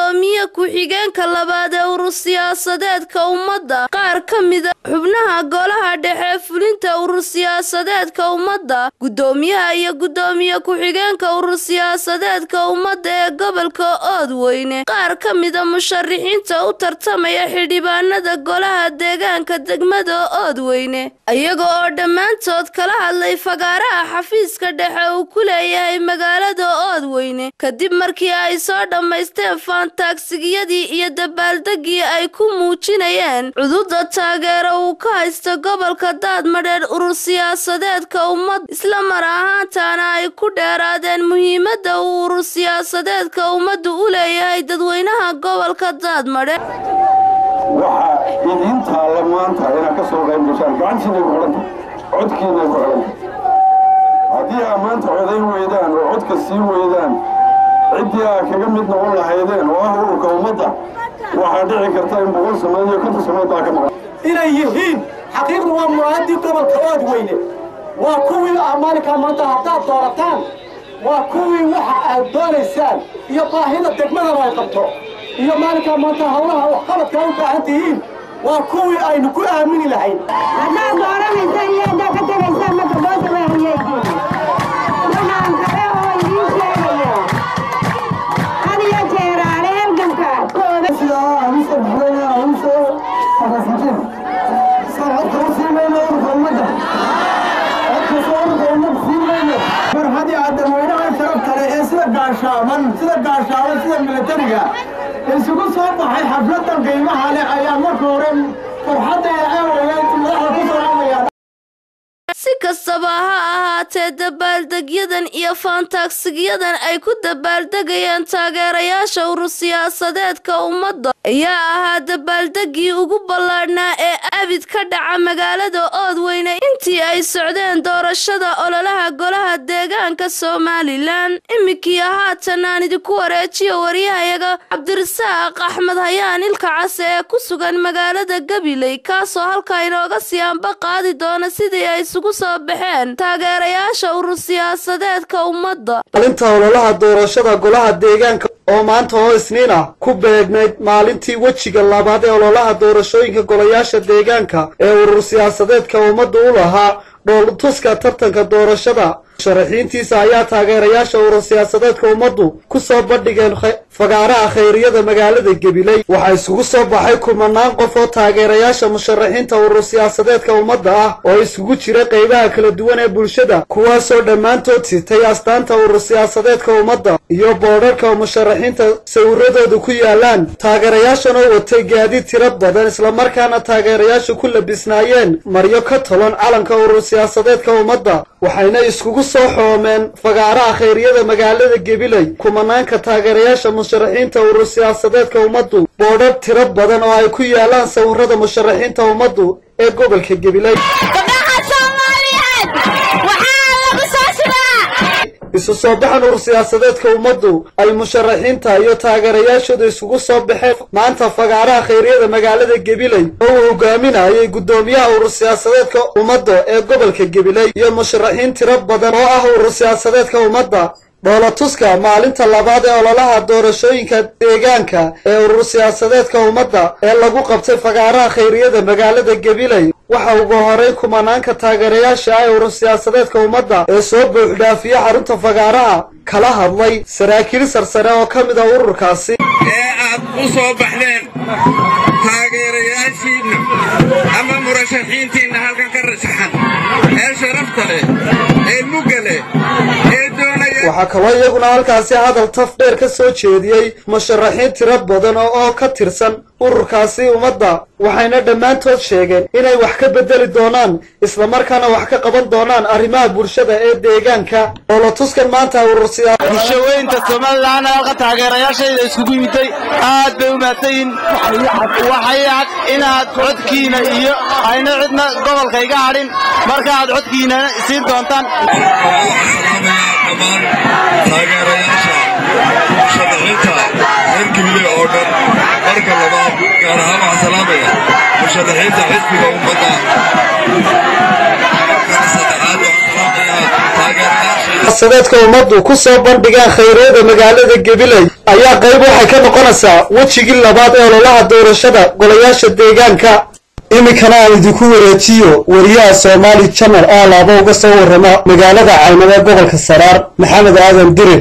Speaker 16: guddoomiye ku-xigeenka labaad ee urur siyaasadeedka ummadda qaar ka mida xubnaha golaha dhexe fulinta urur siyaasadeedka ummadda guddoomiyaha iyo guddoomiye ku-xigeenka urur siyaasadeedka ummadda ee gobolka oodweyne qaar ka mida musharixiinta u tartamaya xildhibaanada golaha deegaanka degmada oodweyne iyaga oo dhammaantood kala hadlay fagaaraha xafiiska dhexe uu ku leeyahay magaalada oodweyne kadib markii ay soo dhammaysteen faantaagsigiyadii iyo dabaaldegii ay ku muujinayeen cududa taageero uu ka haysta gobolka daadmadheer urur siyaasadeedka ummad isla mar ahaantaana ay ku dheeraadeen muhiimadda uu urur siyaasadeedka ummaddu u leeyahay dadweynaha gobolka daadmadheer
Speaker 2: waxaa idiin taalla maanta inaad ka soo qayb gashaan gacantiinay ku xidhanta codkiinay ku xidhanta haddii aa maanta codayn weydaan oo codka sii weydaan ciddii aa kaga mid noqon lahaydeen oo ah ururka ummadda waxaa dhici karta in boqol sannadood iyo konton sannadood baa ka maqan
Speaker 17: inay yihiin xaqiiqdu waa muraadii gobolka oodweyne waa kuwii aa maalinkaa maanta haddaad doorataan waa kuwii waxa aad doonaysaan iyo baahida degmadana ay qabto iyo maalinkaa maanta hawlaha waxqabadka u baahan tihiin waa kuwii aynu ku aamini lahayn
Speaker 11: haddaad dooranaysa iyo haddaad ka tegaysaa marka boota waa hayeysiin waxaan kale oo idiin sheegaya had iyo jeeraale halganka kooda
Speaker 17: mar haddii aad dadweynaha sharaf kale ee sida gaashaaban sida gaashaaban sida milatariga isugu soo baxay xafladan qiimaha leh ayaa marka hore farxaddeeda aawageed madaxda ku salaamaya
Speaker 16: si kastaba ha ahaatee dabaaldegyadan iyo faantaagsigyadan ay ku dabaaldegayaan taageerayaasha urur siyaasadeedka ummadda ayaa ahaa dabaaldegii ugu ballaadhnaa ee abid ka dhaca magaalada oodweyne intii ay socdeen doorashada ololaha golaha deegaanka somalilan iminkii haatan aan idinku wareejiyo waryahayaga cabdirasaaq axmed hayaan ilka case ee ku sugan magaalada gabiley kaasoo halkaa inooga sii anba qaadi doona sidii ay isugu soo baxeen taageerayaasha urur siyaasadeedka ummadda
Speaker 3: maalinta ololaha doorashada golaha deegaanka oo maanta oo isniin ah ku beegnayd maalintii wejiga labaad ee ololaha doorashooyinka golayaasha deegaanka ee urur siyaasadeedka ummadda u lahaa dhooltuska tartanka doorashada musharaxiintiisa ayaa taageerayaasha urur siyaasadeedka ummaddu ku soo bandhigeen fagaaraha khayriyada magaalada gabiley waxaa isugu soo baxay kumanaan qof oo taageerayaasha musharaxiinta urur siyaasadeedka ummadda ah oo isugu jira qaybaha kala duwan ee bulshada kuwaasoo dhammaantood sitay astaanta urur siyaasadeedka ummadda iyo boodharka musharaxiinta sawiradoodu ku yaalaan taageerayaashan oo watay gaadiid tiro badan islamarkaana taageerayaashu ku labisnaayeen maryo ka tolon calanka urur siyaasadeedka ummadda waxayna iskugu soo xoomeen fagaaraha khayriyada magaalada gabiley kumanaanka taageerayaasha musharaxiinta urur siyaasadeedka ummaddu boodhar tiro badan oo ay ku yaalaan sawirada musharaxiinta ummaddu ee gobolka gabiley isu soo baxan urur siyaasadeedka ummaddu ay musharaxiinta iyo taageerayaashooda isugu soo baxeen maanta fagaaraha khayriyada magaalada gabiley oo uu hogaaminayay guddoomiyaha urur siyaasadeedka ummadda ee gobolka gabiley iyo musharaxiin tiro badan oo ah urur siyaasadeedka ummadda dhoolatuska maalinta labaad ee ololaha doorashooyinka deegaanka ee urur siyaasadeedka ummadda ee lagu qabtay fagaaraha khayriyada magaalada gabiley waxa ugu horeyn kumanaanka taageerayaasha ah ee urur siyaasadeedka ummadda ee soo buuxdhaafiya xarunta fagaaraha kala hadlay saraakiil sarsare oo ka mid ah ururkaasi
Speaker 18: ee aad u soo baxdeen taageerayaashiinna ama murashaxiintiinna halkan ka rashaxan ee sharafta leh ee mugga leh ee doonaya
Speaker 3: waxaa kaloo iyaguna halkaasi hadal taf dheer ka soo jeediyey musharaxiin tiro badan oo oo ka tirsan ururkaasi ummadda waxayna dhammaantood sheegeen inay wax ka beddeli doonaan islamarkaana wax ka qaban doonaan arrimaha bulshada ee deegaanka dhoolatuskan maanta urur
Speaker 27: bulshaweynta somalilan halka taageerayaashayda iskugu yimiday aad bay u mahadsanyihin waxay cad inaad codkiina iyo ayna cidna gobolka iga hadhin marka aad codkiina siin doontaan
Speaker 18: taageerayaasha musharaxiinta reer gabiley oo dhan marka labaad gaar ahaan waxaan salaamaya musharaxiinta xisbiga ummadda marka saddexaad waxaan salaamayaa taageerayaasha
Speaker 4: siyaasadeedka ummaddu ku soo bandhigaan khayreeda magaalada gabiley ayaa qayb waxay ka noqonaysaa wejigii labaad ee ololaha doorashada golayaasha deegaanka iminkana aan idinku wareejiyo wariyaha soomaali janal oo alaaba uga soo warrama magaalada caynaba gobolka saraar maxamed aadan dirir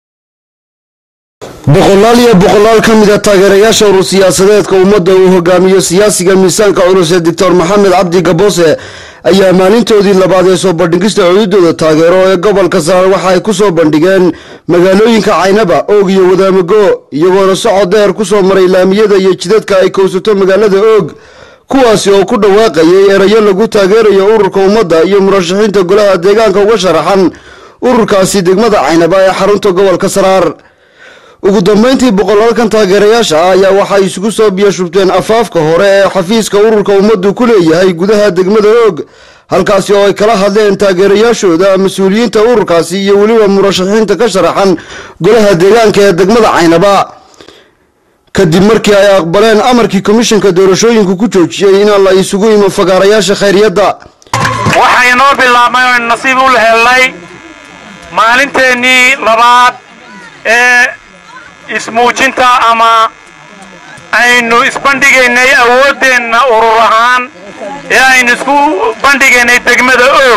Speaker 7: boqolaal iyo boqolaal ka mid a taageerayaasha urur siyaasadeedka ummadda uu hogaamiyo siyaasiga miisaanka culus ee doctor maxamed cabdi gaboose ayaa maalintoodii labaad ee soo bandhigista cududooda taageero ee gobolka saraar waxa ay ku soo bandhigeen magaalooyinka caynaba oog iyo wadaamago iyagoona socod dheer ku soo maray laamiyada iyo jidadka ay kowsato magaalada oog kuwaasi oo ku dhawaaqayay erayo lagu taageerayo ururka ummadda iyo murashaxiinta golaha deegaanka uga sharaxan ururkaasi degmada caynaba ee xarunta gobolka saraar ugu dambeyntii boqolaalkan taageerayaasha ah ayaa waxay isugu soo biyashubteen afaafka hore ee xafiiska ururka ummaddu ku leeyahay gudaha degmada oog halkaasi oo ay kala hadleen taageerayaashooda mas-uuliyiinta ururkaasi iyo weliba murashaxiinta ka sharaxan golaha deegaanka ee degmada caynaba kadib markii ay aqbaleen amarkii komishanka doorashooyinku ku joojiyey inaan la isugu imo fagaarayaasha khayriyadda
Speaker 20: waxaa inoo bilaabmay oo nasiib u helnay maalinteennii labaad ee ismuujinta ama aynu isbandhigaynay awooddeenna urur ahaan ee aynu isku bandhigaynay degmada oog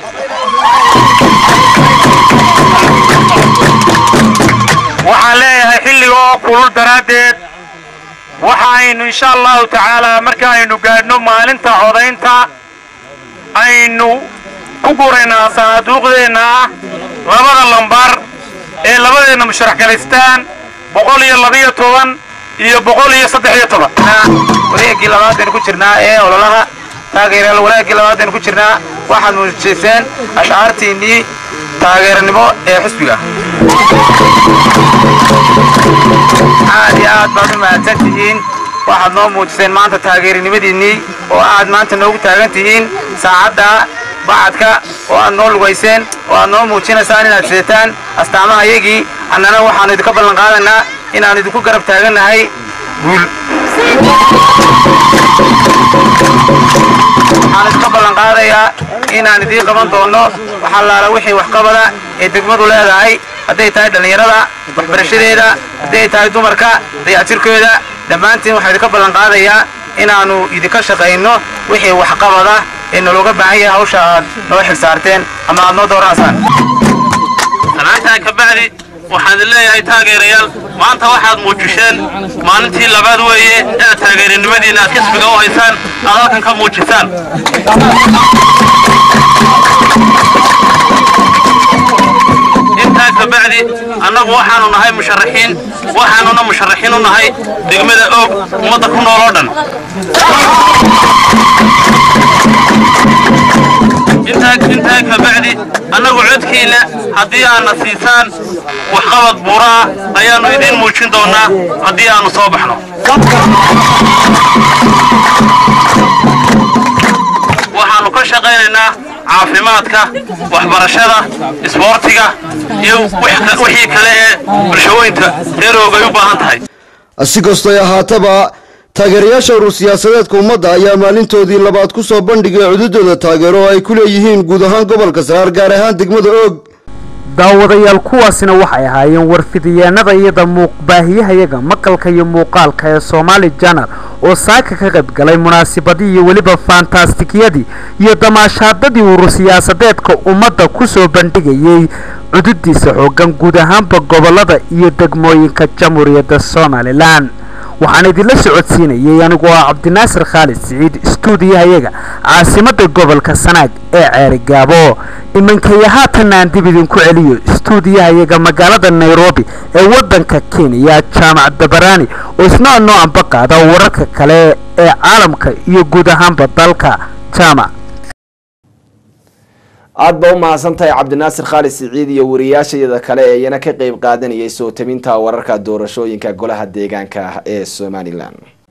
Speaker 20: waxaan leeyahay xilliga oo kulul daraaddeed waxa aynu insha allahu tacaalaa marka aynu gaadhno maalinta codaynta aynu ku guraynaa sanaaduuqdeenna ah labada lambar ee labadeenna musharax galaystaan boqol iyo labiyo toban iyo boqol iyo saddex iyo toban wareegii labaadaynu ku jirnaa ee ololaha taageerayaal wareegii labaadaynu ku jirnaa waxaad muujisayseen ashcaartiinnii taageeranimo ee xisbiga aad iyo aad baad u mahadsan tihiin waxaad noo muujiseen maanta taageerinimadiinnii oo aad maanta noogu taagan tihiin saacadda bacadka oo aad noo lugayseen oo aad noo muujinaysaan inaad sidataan astaamaha yagii annana waxaannu idinka ballan qaadaynaa inaannu idinku garab taagannahay guul waxaan idinka ballan qaadayaa inaan idiin qaban doono waxallaala wixii waxqabada ee degmadu leedahay hadday tahay dhallinyarada waxbarashadeeda hadday tahay dumarka dayactirkooda dhammaantiin waxaan idinka ballan qaadayaa inaannu idinka shaqayno wixii waxqabada ee nalooga baahan yahay hawsha aad noo xil saarteen ama aad noo dooranaysaan
Speaker 21: salaantaa ka bacdi waxaan leeyahay taageerayaal maanta waxaad muujisheen maalintii labaad weeye inaad taageerinimadiina aad kasbiga u haysaan aad halkan ka muujisaan intaa ka bacdi annagu waxaanu nahay musharaxiin waxaanuna musharaxiin u nahay degmada oog ummadda ku nool oo dhan intaa ka bacdi annagu codkiina haddii aadna siisaan waxqabad buuraa ayaannu idiin muujin doonnaa haddii aannu soo baxno waxaannu ka shaqaynaynaa caafimaadka waxbarashada isboortiga iyo wixii kale ee bulshooyinka reeroog ay u baahan tahay
Speaker 7: si kastoy ahaataba taageerayaasha urur siyaasadeedka ummadda ayaa maalintoodii labaad ku soo bandhigay cududooda taageero oo ay ku leeyihiin guud ahaan gobolka saraar gaar ahaan degmada oog
Speaker 19: daawadayaal kuwaasina waxay ahaayeen warfidiyeenada iyada muuqbaahiyahayaga maqalka iyo muuqaalka ee soomaali janal oo saaka ka qayb galay munaasabadii iyo weliba fantastikiyadii iyo damaashaadadii urur siyaasadeedka ummadda ku soo bandhigayay cududiisa xoogan guud ahaanba gobolada iyo degmooyinka jamhuuriyadda somalilan waxaan idinla socodsiinayay anigoo ah cabdinaasir khaalid siciid istuudiyahayaga caasimada gobolka sanaag ee ceerigaabo imankaya haatanna aan dib idinku celiyo istuudiyahayaga magaalada nairobi ee wadanka kenya jaamac dabaraani oo isna noo amba qaada wararka kale ee caalamka iyo guud ahaanba dalka jaamac
Speaker 23: aad ba u mahadsantahay cabdinaasir khaalid siciid iyo wariyaashayada kale ee iyana ka qeyb qaadanayay soo tabinta wararka doorashooyinka golaha deegaanka ee somalilan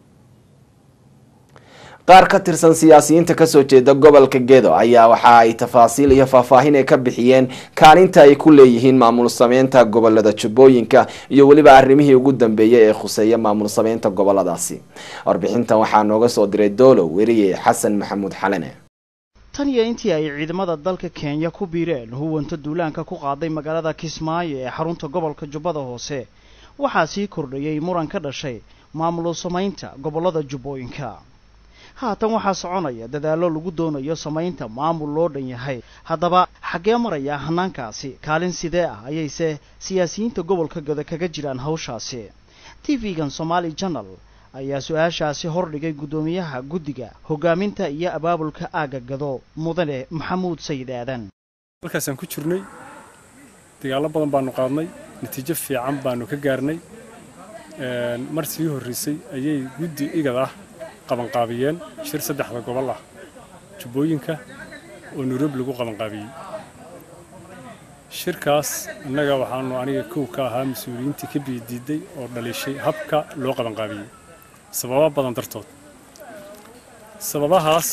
Speaker 23: qaar ka tirsan siyaasiyiinta kasoo jeeda gobolka gedo ayaa waxa ay tafaasiil iyo faahfaahin ay ka bixiyeen kaalinta ay ku leeyihiin maamul sameynta gobolada jubbooyinka iyo weliba arrimihii ugu dambeeyay ee khuseeya maamul sameynta goboladaasi warbixintan waxaa nooga soo diray doolow weriye xasan maxamuud xalane
Speaker 5: tan iyo intii ay ciidamada dalka kenya ku biireen huwanta duulaanka ku qaaday magaalada kismaayo ee xarunta gobolka jubbada hoose waxaa sii kordhayey muran ka dhashay maamul samaynta gobollada jubbooyinka haatan waxaa soconaya dadaallo lagu doonayo samaynta maamul loo dhan yahay haddaba xaggee maraya hanaankaasi kaalin sidee ah ayayse siyaasiyiinta gobolka gada kaga jiraan hawshaasi t v-gan somaali janal ayaa su-aashaasi hordhigay guddoomiyaha guddiga hogaaminta iyo abaabulka aagga gado mudane maxamuud sayid aadan
Speaker 6: halkaasaan ku jirnay dagaallo badan baanu qaadnay natiijo fiican baanu ka gaarnay mar sii horraysay ayay guddi igad ah qabanqaabiyeen shir saddexda gobol ah jubbooyinka oo nairobi lagu qabanqaabiyey shirkaas innaga waxaanu aniga kow ka ahaa mas-uuliyiintii ka biidiiday oo dhalishay habka loo qabanqaabiyey sababa badan dartood sababahaas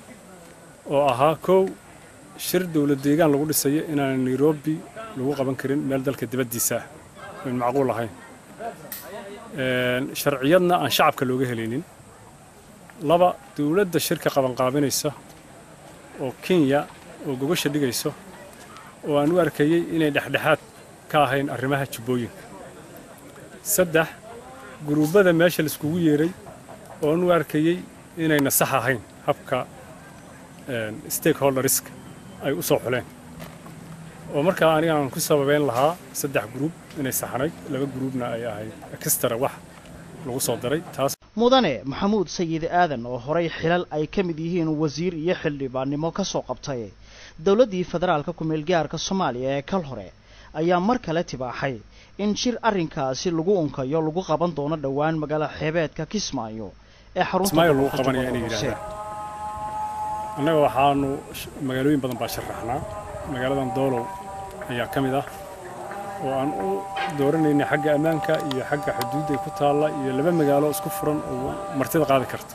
Speaker 6: oo ahaa kow shir dowlad deegaan lagu dhisayo inaan nairobi lagu qaban karin meel dalka dibaddiisa ah oyn macquul ahayn sharciyadna aan shacabka looga helaynin laba dowladda shirka qabanqaabinaysa oo kenya oo gogasha dhigayso oo aan u arkayey inay dhexdhexaad ka ahayn arrimaha jubbooyinka saddex guruubbada meesha laiskugu yeeray oo aan u arkayey inayna sax ahayn habka stakeholderska ay u soo xuleen oo markaa aniga aan ku sababeyn lahaa saddex gruub inay saxnayd laba gruubna ay ahayd ekstara wax lagu soo daray taas
Speaker 5: mudane maxamuud sayid aadan oo horay xilal ay ka mid yihiin wasiir iyo xildhibaannimo ka soo qabtay dowladdii federaalka ku-meelgaarka soomaaliya ee kal hore ayaa mar kale tibaaxay in shir arrinkaasi lagu unkayo lagu qaban doono dhowaan magaala xeebeedka kismaayo ee
Speaker 6: kismaayo lagu qabanaya inay yidhaahdaan annaga waxaanu magaalooyin badan baa sharaxnaa magaaladan doolow ayaa ka mid ah oo aan u dooranaynay xagga ammaanka iyo xagga xuduudday ku taalla iyo laba magaalo isku furan oo martida qaadi karta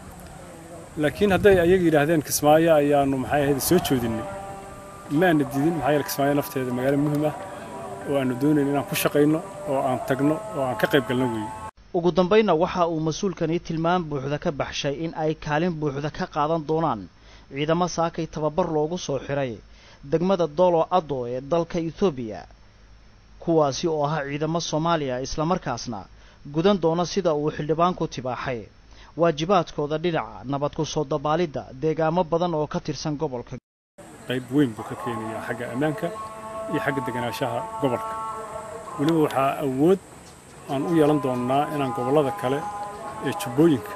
Speaker 6: laakiin hadday ayaga yidhaahdeen kismaayo ayaanu maxay ahayd soo joodinnay maana didin maxaa yeele kismaayo nafteeda magaalo muhiim ah oo aanu doonayn inaan ku shaqayno oo aan tagno oo aan ka qayb galno weeye
Speaker 5: ugu dambaynna waxa uu mas-uulkani tilmaam buuxda ka baxshay in ay kaalin buuxda ka qaadan doonaan ciidamo saakay tababar loogu soo xiray degmada dolo addo ee dalka etoobiya kuwaasi oo ahaa ciidamo soomaaliya islamarkaasna gudan doona sida uu xildhibaanku tibaaxay waajibaadkooda dhinaca nabad ku soo dabaalidda deegaamo badan oo ka tirsan gobolka
Speaker 6: qayb weyn buu ka keenayaa xagga ammaanka iyo xagga deganaanshaha gobolka weliba waxaa awood aan u yeelan doonnaa inaan gobollada kale ee jubbooyinka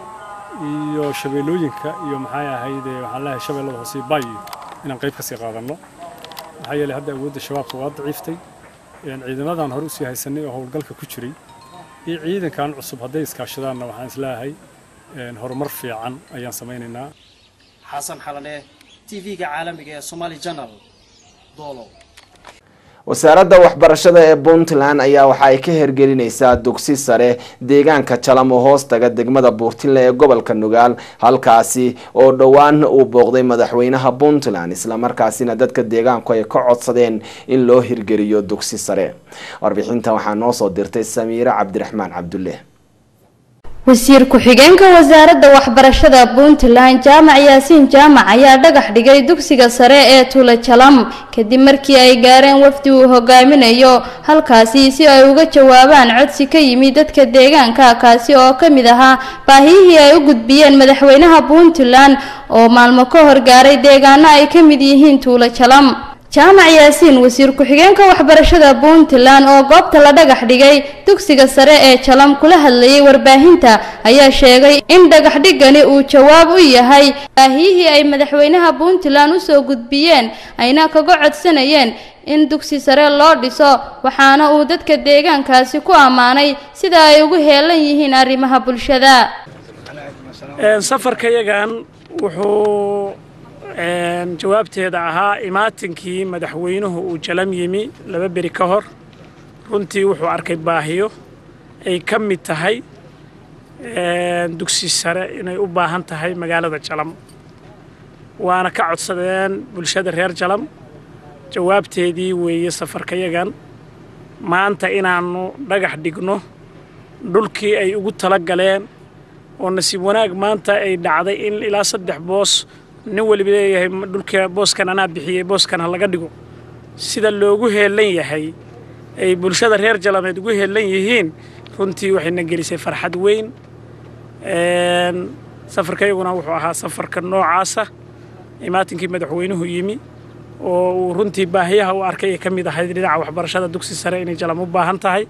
Speaker 6: iyo shabeellooyinka iyo maxay ahayde waxaan leeyahay shabeellada hoose baayo inaan qayb ka sii qaadanno maxaa yeelay hadda awoodda shabaabka waa daciiftay ciidamadan hore usii haysanay oo howlgalka ku jiray iyo ciidankan cusub hadday iskaashadaanna waxaan isleeyahay horumar fiican ayaan samaynaynaa
Speaker 5: xasan xalane t v-ga caalamiga ee somaali janal doolow
Speaker 23: wasaaradda waxbarashada ee puntland ayaa waxa ay ka hergelinaysaa dugsi sare deegaanka jalamo hoostaga degmada buurtinle ee gobolka nugaal halkaasi oo dhowaan uu booqday madaxweynaha puntland islamarkaasina dadka deegaanku ay ka codsadeen in loo hirgeliyo dugsi sare warbixintan waxaa noo soo dirtay samiire cabdiraxmaan cabdulle
Speaker 8: wasiir ku-xigeenka wasaaradda waxbarashada puntland jaamac yaasiin jaamac ayaa dhagax dhigay dugsiga sare ee tula jalam kadib markii ay gaareen wafdi uu hogaaminayo halkaasi si ay uga jawaabaan codsi ka yimid dadka deegaanka kaasi oo ka mid ahaa baahiyihii ay u gudbiyeen madaxweynaha puntland oo maalmo ka hor gaaray deegaano ay ka mid yihiin tuula jalam jaamac yaasiin wasiir ku-xigeenka waxbarashada puntland oo goobta la dhagax dhigay dugsiga sare ee jalam kula hadlayay warbaahinta ayaa sheegay in dhagax dhigani uu jawaab u yahay baahiyihii ay madaxweynaha puntland usoo gudbiyeen ayna kaga codsanayeen in dugsi sare loo dhiso waxaana uu dadka deegaankaasi ku ammaanay sida ay ugu heelan yihiin arrimaha bulshada
Speaker 9: safarkayagan wuxuu jawaabteeda ahaa imaatinkii madaxweynuhu uu jalam yimi laba beri ka hor runtii wuxuu arkay baahiyo ay ka mid tahay dugsi sare inay u baahan tahay magaalada jalam waana ka codsadeen bulshada reer jalam jawaabteedii weeye safarkayagan maanta inaannu dhagax dhigno dhulkii ay ugu tala galeen oo nasiib wanaag maanta ay dhacday in ilaa saddex boos nin weliba leeyahay dhulka booskan anaa bixiyey booskan ha laga dhigo sida loogu heelan yahay ay bulshada reer jalameed ugu heelan yihiin runtii waxayna gelisay farxad weyn safarkayguna wuxuu ahaa safarka noocaasa imaatinkii madaxweynuhu yimi oo uu runtii baahiyaha u arkay ay ka mid ahayd dhinaca waxbarashada dugsi sare inay jalam u baahan tahay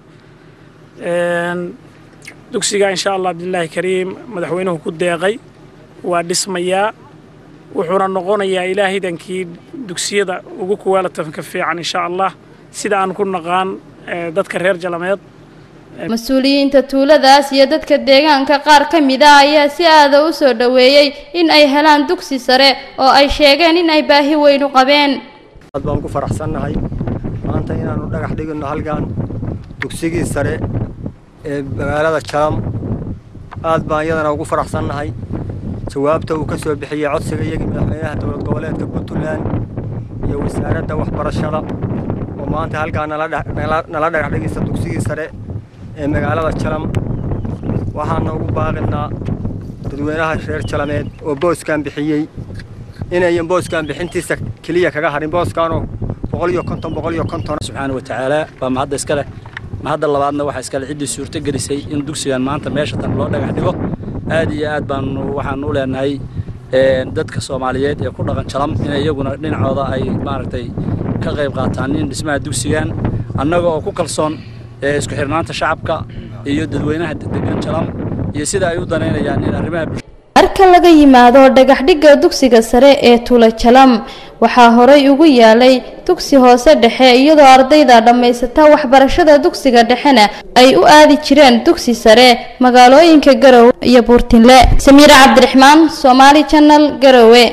Speaker 9: dugsiga insha allah bidillaahi kariim madaxweynuhu ku deeqay waa dhismayaa wuxuuna noqonayaa ilaahidankii dugsiyada ugu kuwaalatanka fiican insha allah sida aan ku naqaan dadka reer jalameed
Speaker 8: mas-uuliyiinta tuuladaas iyo dadka deegaanka qaar ka mid ah ayaa si aada u soo dhoweeyey in ay helaan dugsi sare oo ay sheegeen in ay baahi weyn u qabeen
Speaker 1: aad baan ku faraxsannahay maanta inaannu dhagax dhigino halkan dugsigii sare ee magaalada jalam aad baan iyadana ugu faraxsannahay jawaabta uu ka soo bixiyey codsiga iyagii madaxweynaha dowlad goboleedka puntland iyo wasaaradda waxbarashada oo maanta halkaa nala dhagax dhigaysa dugsigii sare ee magaalada jalam waxaana ugu baaqinaa dadweynaha reer jalameed oo booskan bixiyey inayan booskan bixintiisa keliya kaga harin booskaanoo boqol iyo konton boqol iyo konton
Speaker 27: subxaana wa tacaala baa mahadda iskale mahadda labaadna waxaa iskale ciddii suurto gelisay in dugsigan maanta meesha tan loo dhagax dhigo aad iyo aad baan waxaan u leenahay dadka soomaaliyeed ee ku dhaqan jalam in iyaguna dhinacooda ay maaragtay ka qayb qaataan in dhismaha dugsigan annaga oo ku kalsoon isku xirnaanta shacabka iyo dadweynaha degan jalam iyo sida ay u danaynayaan in arrimaha
Speaker 8: marka laga yimaado dhagaxdhigga dugsiga sare ee tula jalam waxaa horay ugu yaalay dugsi hoose dhexe iyadoo ardayda dhammaysata waxbarashada dugsiga dhexena ay u aadi jireen dugsi sare magaalooyinka garowe iyo buurtinle samiire cabdiraxmaan somaali janal garowe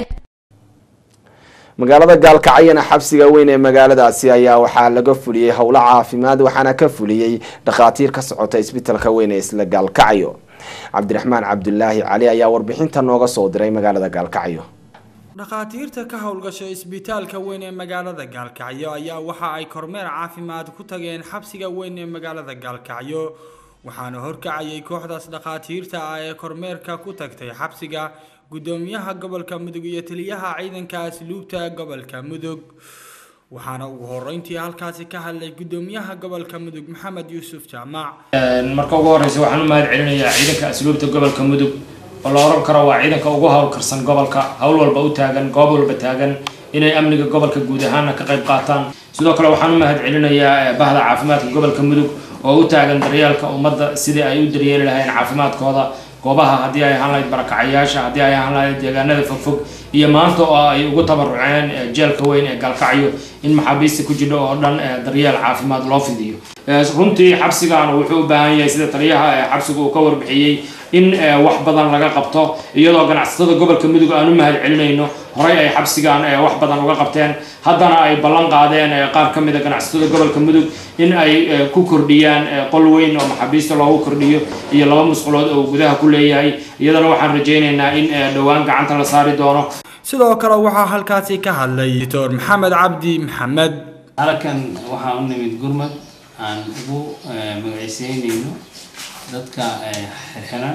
Speaker 23: magaalada gaalkacyana xabsiga weyn ee magaaladaasi ayaa waxaa laga fuliyey howlo caafimaad waxaana ka fuliyey dhakhaatiir ka socota isbitalka weyn ee isla gaalkacyo cabdiraxmaan cabdulaahi cali ayaa warbixinta nooga soo diray magaalada gaalkacyo
Speaker 10: dhakhaatiirta ka howlgasha isbitaalka weyn ee magaalada gaalkacyo ayaa waxa ay kormeer caafimaad ku tageen xabsiga weyn ee magaalada gaalkacyo waxaana horkacayay kooxdaas dhakhaatiirta ah ee kormeerka ku tagtay xabsiga gudoomiyaha gobolka mudug iyo taliyaha ciidanka asluubta gobolka mudug waxaana ugu horeyntii halkaasi ka hadlay gudoomiyaha gobolka mudug maxamed yuusuf jaamac
Speaker 12: marka ugu horeysa waxaan u mahad celinayaa ciidanka asluubta gobolka mudug oo la oran karo waa ciidanka ugu howlkarsan gobolka howl walba u taagan goob walba taagan inay amniga gobolka guud ahaana ka qayb qaataan sidoo kale waxaan u mahad celinayaa bahda caafimaadka gobolka mudug oo u taagan daryeelka ummadda sidii ay u daryeeli lahayn caafimaadkooda goobaha haddii ay ahaan lahayd barakacayaasha haddii ay ahaan lahayd deegaanada fogfog iyo maanta oo ay ugu tabaruceen jeelka weyn ee gaalkacyo in maxaabiista ku jidho oo dhan daryeel caafimaad loo fidiyo runtii xabsigan wuxuu u baahan yahay sida taliyaha xabsiga uu ka warbixiyey in wax badan laga qabto iyadoo ganacsatada gobolka mudug aan u mahad celinayno horey ay xabsigan wax badan uga qabteen haddana ay ballan qaadeen qaar ka mid a ganacsatada gobolka mudug in ay ku kordhiyaan qol weyn oo maxaabiista loogu kordhiyo iyo laba musqulood oo gudaha ku leeyahay iyadana waxaan rajaynaynaa in dhowaan gacanta la saari doono
Speaker 10: sidoo kale waxaa halkaasi ka hadlay doctor maxamed cabdi maxamed
Speaker 13: halkan waxaa u nimid gurmad aan ugu magaceyseynayno dadka xirxiran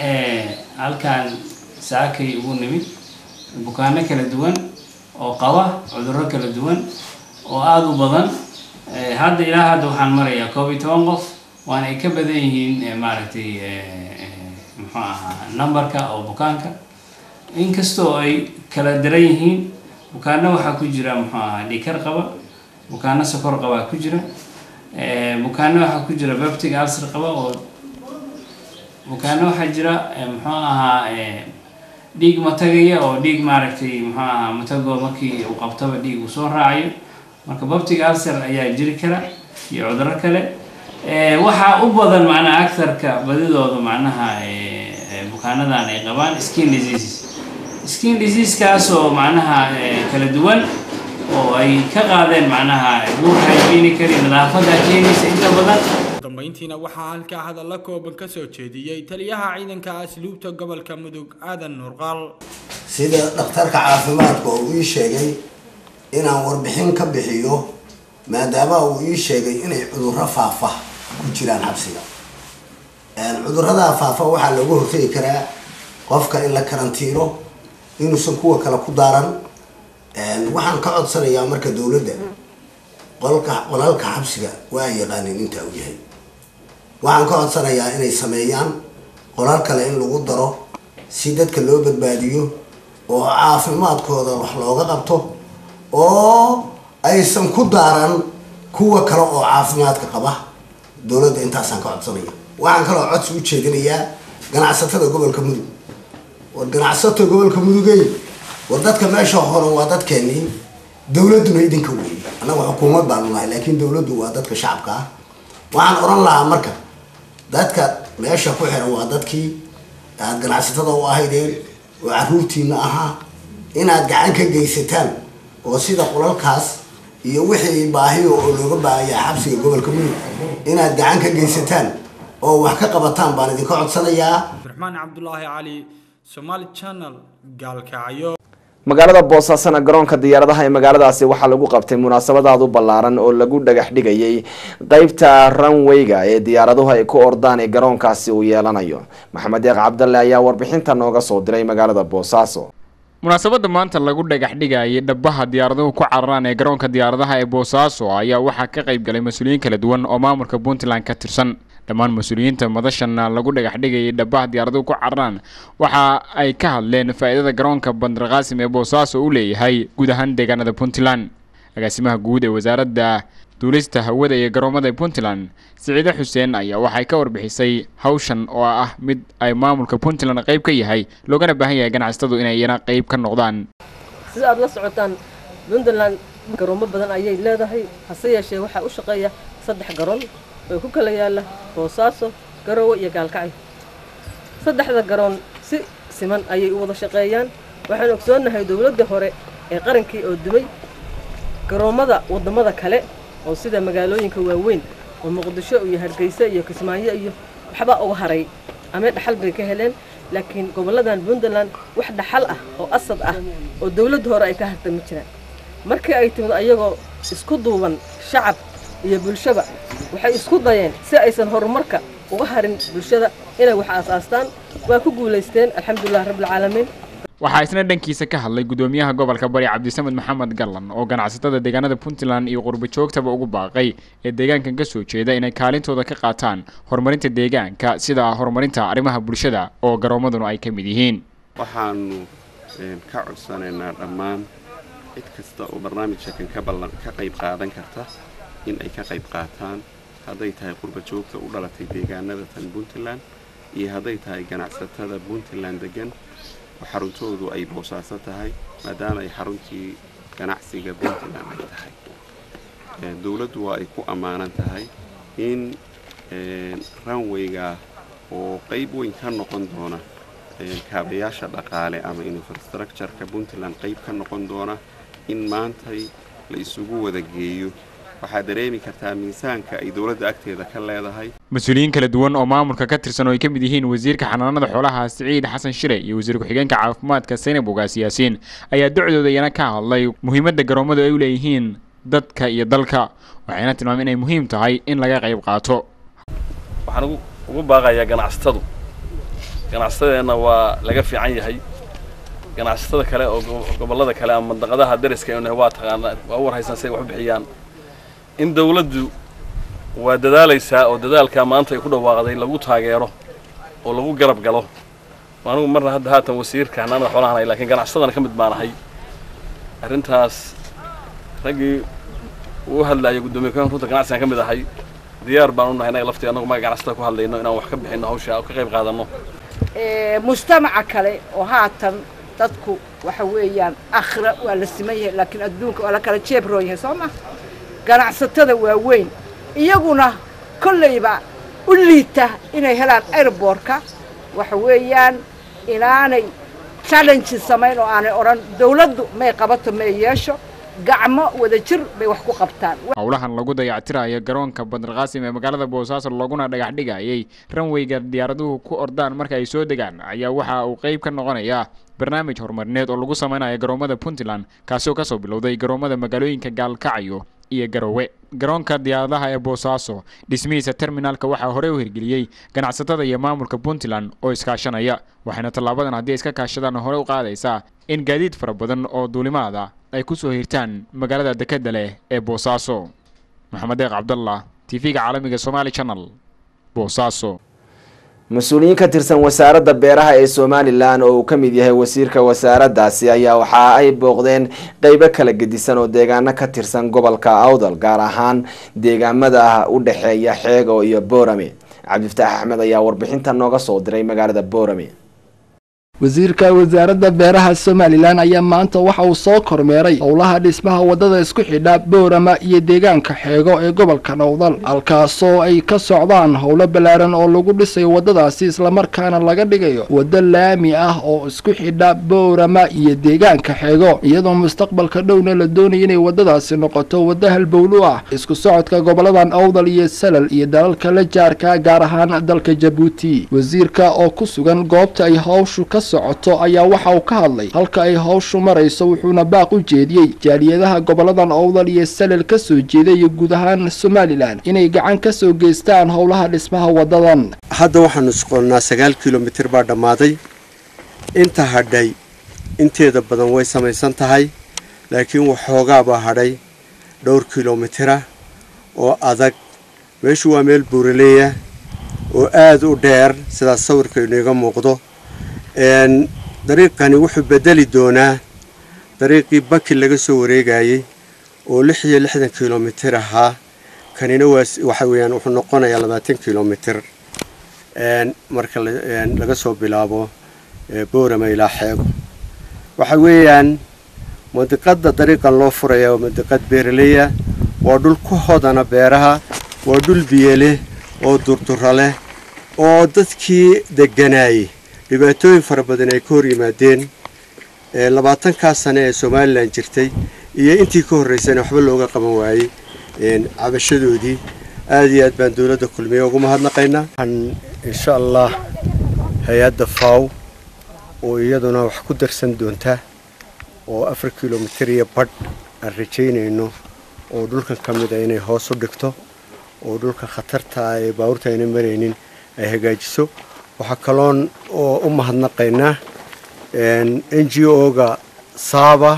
Speaker 13: halkan saakay ugu nimid bukaano kala duwan oo qaba cudurro kala duwan oo aada u badan hadda ilaa hadda waxaan marayaa koob iyo toban qof waana ay ka badan yihiin maaragtay muxuu ahaa numberka oo bukaanka inkastoo ay kala daran yihiin bukaano waxaa ku jira muxuu ahaa dhikar qaba bukaano sokor qabaa ku jira bukaano waxaa ku jira baptic ulcer qaba oo bukaano waxaa jira muxuu ahaa dhiig matagaya oo dhiig maaragtay muxuu ahaa matagoo markii uu qabtaba dhiig uu soo raacayo marka baptic ulcer ayaa jiri kara iyo cudurro kale waxaa u badan macnaha agtarka badidooda macnaha bukaanadan ay qabaan skin diseases skin diseasekaasoo macnaha kala duwan oo ay ka qaadeen macnaha buurka ay keeni kari nadaafada keenaysa inta badan
Speaker 10: dambeyntiina waxaa halkaa hadalla kooban ka soo jeediyey taliyaha ciidanka asluubta gobolka mudug aadan nuurqaal
Speaker 22: sida dhakhtarka caafimaadka uu ii sheegay inaan warbixin ka bixiyo maadaama uu ii sheegay inay cudurro faafa ku jiraan xabsiga cudurradaa faafa waxaa looga hortegi karaa qofka in la karantiino inuusan kuwa kale ku daaran waxaan ka codsanayaa marka dowladda qolka qolalka xabsiga waa yaqaanin intaa u yahay waxaan ka codsanayaa inay sameeyaan qolal kale in lagu daro si dadka loo badbaadiyo oo caafimaadkooda wax looga qabto oo aysan ku daaran kuwa kale oo caafimaadka qaba dowladda intaasaan ka codsanaya waxaan kaloo codsi u jeedinayaa ganacsatada gobolka mudug war ganacsato gobolka mudugey war dadka meesha horan waa dadkeenii dowladduna idinka weeyey annaga xukuumad baanu nahay laakiin dowladdu waa dadka shacabka ah waxaan oran lahaa marka dadka meesha ku xiran waa dadkii aad ganacsatada u ahaydeen oo caruurtiina ahaa inaad gacan ka geysataan oo sida qolalkaas iyo wixii baahiyo oo looga baahayaa xabsiga gobolka mudug inaad gacan ka geysataan oo wax ka qabataan baan idinka codsanayaa
Speaker 10: abdiraxmaan cabdulaahi cali somaali channel gaalkacyo
Speaker 23: magaalada boosaasana garoonka diyaaradaha ee magaaladaasi waxaa lagu qabtay munaasabadaad u ballaaran oo lagu dhagax dhigayay qeybta runwayga ee diyaaraduhu ay ku ordaan ee garoonkaasi uu yeelanayo maxamed deeq cabdalle ayaa warbixinta nooga soo diray magaalada boosaaso
Speaker 2: munaasabadda maanta lagu dhagax dhigayay dhabaha diyaaraduhu ku cararaan ee garoonka diyaaradaha ee boosaaso ayaa waxaa ka qayb galay mas-uuliyiin kala duwan oo maamulka puntland ka tirsan dhammaan mas-uuliyiinta madashana lagu dhagax dhigayay dhabaha diyaaraduhu ku cararaan waxa ay ka hadleen faa'iidada garoonka bandarqaasim ee boosaaso u leeyahay guud ahaan deegaanada puntland agaasimaha guud ee wasaaradda duulista hawada iyo garoomada puntland siciide xuseen ayaa waxay ka warbixisay hawshan oo ah mid ay maamulka puntland qayb ka yahay loogana baahan yahay ganacsatadu inay iyana qayb ka noqdaan
Speaker 11: sida aad la socotaan puntland garoomo badan ayay leedahay hase yeeshee waxaa u shaqeeya saddex garoon oo ku kala yaala boosaaso garoowe iyo gaalkacyo saddexda garoon si siman ayay u wada shaqeeyaan waxaan ogsoonnahay dowladda hore ee qarankii oo dumay garoommada waddamada kale oo sida magaalooyinka waaweyn oo muqdisho iyo hargeysa iyo kismaayo iyo waxbaa uga haray ama dhaxal bay ka heleen laakiin gobolladan puntland wax dhaxal ah oo asad ah oo dowladda hore ay ka hartami jiraan markii ay timid ayagoo isku duuban shacab iyo bulshaba waxay isku dayeen si aysan horumarka uga harin bulshada inay wax aasaastaan waa ku guulaysteen alxamdulilah rabbilcaalamiin
Speaker 2: waxaa isna dhankiisa ka hadlay gudoomiyaha gobolka bari cabdisamed maxamed gallan oo ganacsatada deegaanada puntland iyo qurbo joogtaba ugu baaqay ee deegaankan ka soo jeeda inay kaalintooda ka qaataan horumarinta deegaanka sida horumarinta arrimaha bulshada oo garoomaduna ay ka mid yihiin
Speaker 14: waxaanu ka codsanaynaa dhammaan cid kasta oo barnaamijka kan ka ballan ka qayb qaadan karta in ay ka qayb qaataan hadday tahay qurbo joogta u dhalatay deegaanada tan puntland iyo hadday tahay ganacsatada puntland degan oo xaruntoodu ay boosaaso tahay maadaama ay xaruntii ganacsiga puntland ay tahay dowladdu waa ay ku ammaanan tahay in runwayga oo qayb weyn ka noqon doona kaabayaasha dhaqaale ama infrastructureka puntland qayb ka noqon doona in maantay la isugu wada geeyo waxaad dareemi kartaa miisaanka ay dowladda agteeda ka leedahay
Speaker 2: mas-uuliyiin kala duwan oo maamulka ka tirsan oo ay ka mid yihiin wasiirka xanaanada xoolaha siciid xasan shire iyo wasiir ku-xigeenka caafimaadka saynab ogaas yaasiin ayaa docdooda iyana ka hadlay muhiimadda garoomadu ay u leeyihiin dadka iyo dalka waxayna tilmaameen inay muhiim tahay in laga qayb qaato
Speaker 15: waxaan ugu baaqayaa ganacsatadu ganacsatadeenna waa laga fiican yahay ganacsatada kale oo gobollada kale ama mandaqadaha dariska waa taqaanaa waa u warhaysan say wax u bixiyaan in dawladdu waa dadaalaysaa oo dadaalkaa maanta ay ku dhawaaqday lagu taageero oo lagu garab galo anigu marna hadda haatan wasiirka xanaanada xoolahan hay lakiin ganacsadana ka mid baanahay arrintaas raggii uu hadlaaya guddoomiye kan runta ganacsigan ka mid ahay diyaar baan u nahay innaga laftii annagu maga ganacsatada ku hadlayno inaan wax ka bixinno hawsha oo ka qayb qaadanno
Speaker 24: mujtamaca kale oo haatan dadku waxa weeyaan akhira waa la siman yahay laakiin adduunka waa la kala jeebroon yahay soo ma ganacsatada waaweyn iyaguna kollayba u liita inay helaan airbortka waxa weeyaan inaanay challenge samayn oo aanay odhan dawladdu may qabato may yeesho gacmo wada jir bay wax ku qabtaan
Speaker 2: howlahan lagu dayactirayo garoonka bandarqaasim ee magaalada boosaaso laguna dhagax dhigayay ranwayga diyaaraduhu ku ordaan marka ay soo degaan ayaa waxa uu qayb ka noqonayaa barnaamij horumarineed oo lagu samaynayo garoomada puntland kaasoo kasoo bilowday garoomada magaalooyinka gaalkacyo iyo garowe garoonka diyaaradaha ee boosaaso dhismihiisa terminaalka waxaa horey u hirgeliyey ganacsatada iyo maamulka puntland oo iskaashanaya waxayna tallaabadan haddii iska kaashadaan hore u qaadaysaa in gaadiid fara badan oo duulimaada ay ku soo hirtaan magaalada dekedda leh ee boosaaso maxamed deeq cabdallah t v-ga caalamiga somaali channel boosaaso
Speaker 23: mas-uuliyiin ka tirsan wasaaradda beeraha ee somalilan oo uu ka mid yahay wasiirka wasaaraddaasi ayaa waxa ay booqdeen qeybo kala gedisan oo deegaano ka tirsan gobolka awdal gaar ahaan deegaamada u dhexeeya xeego iyo boorame cabdifataax axmed ayaa warbixinta nooga soo diray magaalada boorame
Speaker 3: wasiirka wasaaradda beeraha somalilan ayaa maanta waxa uu soo kormeeray howlaha dhismaha wadada isku xidha boorama iyo deegaanka xeego ee gobolka nowdal halkaasoo ay ka socdaan howlo ballaaran oo lagu dhisayo wadadaasi islamarkaana laga dhigayo waddo laami ah oo isku xidha boorama iyo deegaanka xeego iyadoo mustaqbalka dhowna la doonaya inay wadadaasi noqoto waddo halbowlu ah isku socodka goboladan awdal iyo salal iyo dalalka la jaarka gaar ahaan dalka jabuuti wasiirka oo ku sugan goobta ay hawshu ka socoto ayaa waxa uu ka hadlay halka ay hawshu marayso wuxuuna baaq u jeediyey jaaliyadaha goboladan owdal iyo salal ka soo jeeda iyo guud ahaan somalilan inay gacan ka soo geystaan howlaha dhismaha wadadan
Speaker 4: hadda waxaanu soqonnaa sagaal kilomitir baa dhammaaday inta hadhay inteeda badan way samaysan tahay laakiin waxoogaabaa hadhay dhowr kilomitira oo adag meeshu waa meel buuraleeya oo aada u dheer sidaas sawirka iniga muuqdo dariiqani wuxuu bedeli doonaa dariiqii baki laga soo wareegayey oo lix iyo lixdan kilomitir ahaa kanina waxa weeyaan wuxuu noqonayaa labaatan kilomitir marka laga soo bilaabo boorama ilaa xeego waxa weeyaan mandiqada dariiqan loo furaya waa mandiqad beeraleya waa dhul ku hodana beeraha waa dhul biyo leh oo durdura leh oo dadkii deganaayey dhibaatooyin fara badan ay ka hor yimaadeen labaatankaa sane ee somalilan jirtay iyo intii ka horreysana waxba looga qaban waayey cabashadoodii aada iyo aad baan dowladda kulmiye ugu mahadnaqaynaa waxaan insha allah hay-adda faw oo iyaduna wax ku darsan doonta oo afar kilomitir iyo badh aan rajaynayno oo dhulkan ka mid a inay hoos u dhigto oo dhulka khatarta ah ee baabuurta ayna maraynin ay hagaajiso waxaa kaloon oo u mahadnaqaynaa n g o-ga saaba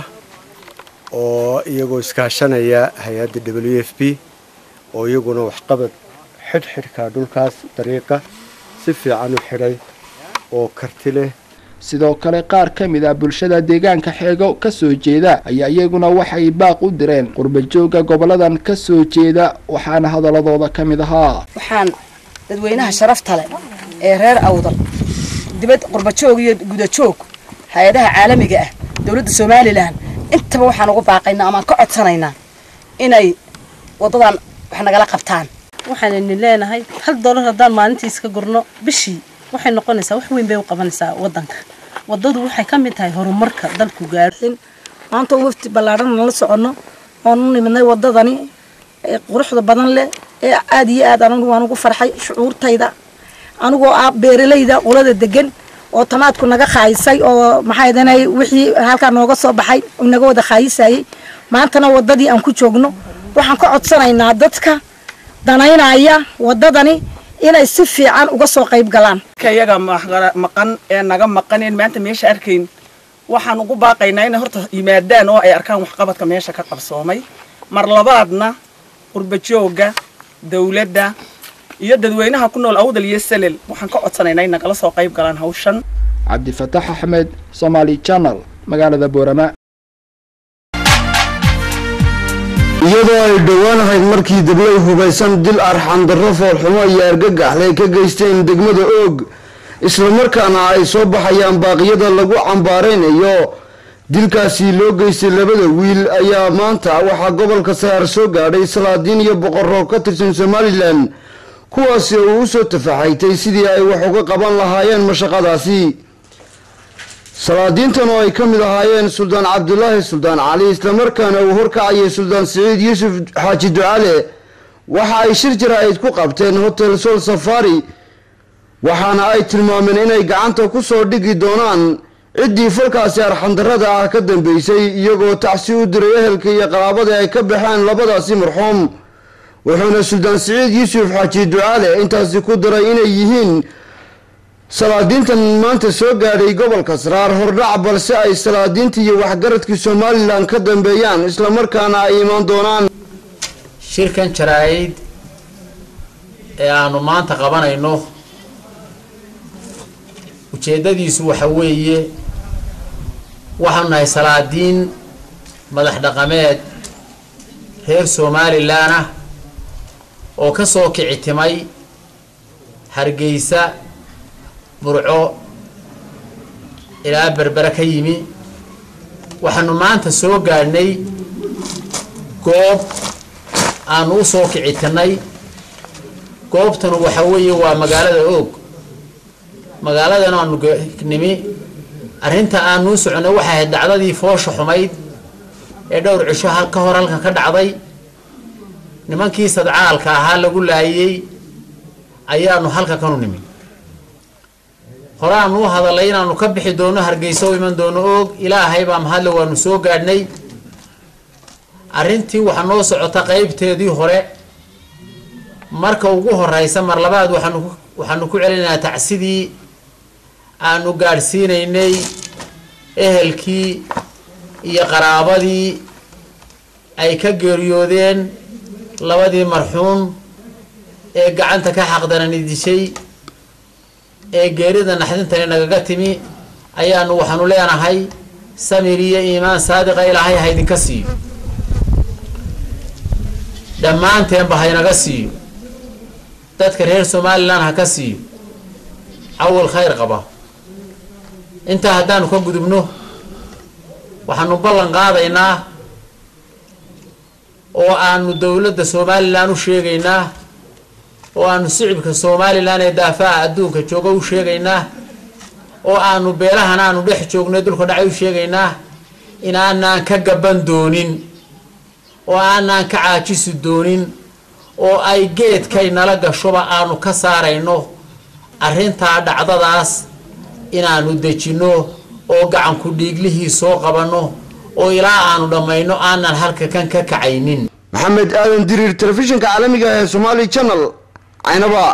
Speaker 4: oo iyagoo iskaashanaya hay-adda w f b oo iyaguna waxqabad xidhxidhka dhulkaas dariiqa si fiican u xidhay oo karti leh
Speaker 3: sidoo kale qaar ka mid ah bulshada deegaanka xeego ka soo jeeda ayaa iyaguna waxay baaq u direen qurbajooga goboladan ka soo jeeda waxaana hadaladooda ka mid ahaa
Speaker 16: waxaan dadweynaha sharafta leh ee reer awdal dibad qurbajoog iyo gudajoog hay-adaha caalamiga ah dowladda somalilan intaba waxaan ugu baaqaynaa amaan ka codsanaynaa inay waddadan wax nagala qabtaan
Speaker 17: waxaan idin leenahay hal doolar haddaan maalintii iska gurno bishii waxay noqonaysaa wax weyn bay u qabanaysaa waddanka waddadu waxay ka mid tahay horumarka dalku gaadhin
Speaker 18: maanta wafti ballaadhan nala soconno oonu nimidnay waddadani ee quruxda badan leh ee aada iyo aad anigu waan ugu farxay shucuurtayda anigoo ah beeralayda qolada degan oo tamaadku naga khaayisay oo maxaa idanay wixii halkaa nooga soo baxay naga wada khaayisayay maantana waddadii aan ku joogno waxaan ka codsanaynaa dadka danaynaya waddadani inay si fiican uga soo qayb galaan
Speaker 24: iyaga maqan ee naga maqaneen maanta meesha arkayn waxaan ugu baaqaynaa inay horta yimaadaan oo ay arkaan waxqabadka meesha ka qabsoomay mar labaadna qurbajooga dawladda iyo dadweynaha ku nool awdal iyo salel waxaan ka codsanaynaa in nagala soo qayb galaan hawshan
Speaker 3: cabdifataax axmed somaali channel magaalada boorama
Speaker 7: iyadoo ay dhowaan ahayd markii dablay hubaysan dil arxandarro foolxumo iyo argagaxlay ka geysteen degmada oog islamarkaana ay soo baxayaan baaqyada lagu cambaaraynayo dilkaasi loo geystay labada wiil ayaa maanta waxaa gobolka sayaar soo gaadhay salaadiin iyo boqorroob ka tirsan somalilan kuwaasi oo u soo tafaxaytay sidii ay wax uga qaban lahaayeen mashaqadaasi salaadiintan oo ay ka mid ahaayeen suldaan cabdulaahi suldaan cali islamarkaana uu horkacayay suldaan siciid yuusuf xaaji ducale waxa ay shir jaraa'id ku qabteen hotel sol safari waxaana ay tilmaameen inay gacanta ku soo dhigi doonaan ciddii falkaasi arxandarrada ah ka dambeysay iyagoo tacsi u diray ehelka iyo qaraabadii ay ka baxeen labadaasi marxuum wuxuuna suldaan siciid yuusuf xaaji ducaale intaasi ku daray inay yihiin salaadiintan maanta soo gaadhay gobolka saraar hordhac balse ay salaadiinta iyo waxgaradkii somalilan ka dambeeyaan islamarkaana ay imaan doonaan
Speaker 5: shirkan jaraa'id ee aanu maanta qabanayno ujeeddadiisu waxa weeye waxaanu nahay salaadiin madax dhaqameed reer somalilan ah oo ka soo kici timay hargeysa burco ilaa berbere ka yimi waxaanu maanta soo gaadhnay goob aanu u soo kici tirnay goobtanu waxa weeye waa magaalada oog magaaladan aanu nimi arrinta aanu u soconay waxay ahayd dhacdadii foosha xumayd ee dhowr cisho ka hor halkan ka dhacday nimankii sadcaalka ahaa lagu laayey ayaanu halka kanu nimi hore aanu u hadalay inaanu ka bixi doono hargeysa u iman doono oog ilaahay baa mahadle waanu soo gaadhnay arrintii waxaa noo socota qaybteedii hore marka ugu horeysa mar labaad waxaanu waxaanu ku celinaynaa tacsidii aanu gaadhsiinaynay ehelkii iyo qaraabadii ay ka geeriyoodeen labadii marxuun ee gacanta ka xaqdarani dishay ee geerida naxdintani nagaga timi ayaanu waxaanu leenahay samir iyo iimaan saadiqa ilaahay ha idinka siiyo dhammaanteenba haynaga siiyo dadka reer somalilan ha ka siiyo cawal khayr qaba intaa haddaanu ka gudubno waxaanu ballan qaadaynaa oo aanu dowladda somalilan u sheegaynaa oo aanu sicibka somalilan ee daafaha adduunka jooga u sheegaynaa oo aanu beelahan aanu dhex joogno dulka dhacay u sheegaynaa inaanaan ka gaban doonin oo aanaan ka caajisi doonin oo ay geedkay nala gashoba aanu ka saarayno arrintaa dhacdadaas inaanu dejinno oo gacanku dhiiglihii soo qabanno oo ilaa aanu dhammayno aanan halka kan ka kacaynin
Speaker 7: maxamed aadan diriir telefishinka caalamiga ee somaali channel caynaba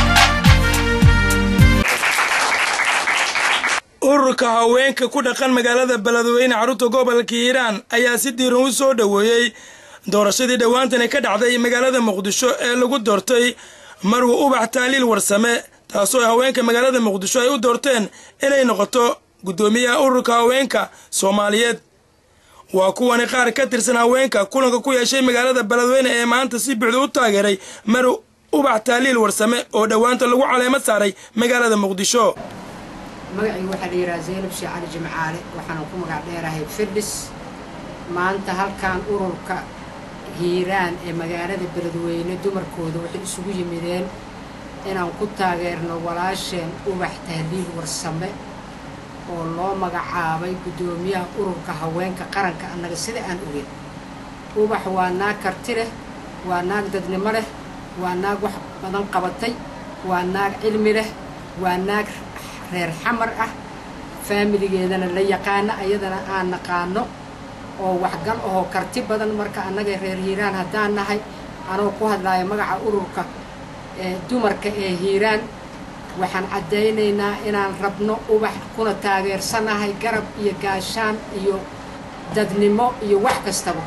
Speaker 6: ururka haweenka ku dhaqan magaalada beledweyne xarunta gobolka hiiraan ayaa si diiran u soo dhoweeyey doorashadii dhowaantani ka dhacday magaalada muqdisho ee lagu doortay marwa ubax taaliil warsame taasoo haweenka magaalada muqdisho ay u doorteen inay noqoto guddoomiyaha ururka haweenka soomaaliyeed waa kuwani qaar ka tirsan haweenka kulanka ku yeeshay magaalada beledweyne ee maanta si buuxda u taageeray marw ubax taaliil warsame oo dhowaanta lagu caleemo saaray magaalada muqdisho
Speaker 19: magacaygu waxaa la yidhaha zaynab sheekh cali jimcaale waxaana ku magac dheerahay firdhis maanta halkan ururka hiiraan ee magaalada beledweyne dumarkooda waxay isugu yimideen inaan ku taageerno walaasheen ubax tahliil warsame oo loo magacaabay guddoomiyaha ururka haweenka qaranka annaga sida aan ogeyn ubax waa naag karti leh waa naag dadnimo leh waa naag wax badan qabatay waa naag cilmi leh waa naag reer xamar ah faamiligeedana la yaqaano ayadana aan naqaano oo waxgal ahoo karti badan marka annaga reer hiiraan haddaan nahay anoo ku hadlaayo magaca ururka ee dumarka ee hiiraan waxaan caddaynaynaa inaan rabno ubax kuna taageersanahay garab iyo gaashaan iyo dadnimo iyo wax kastaba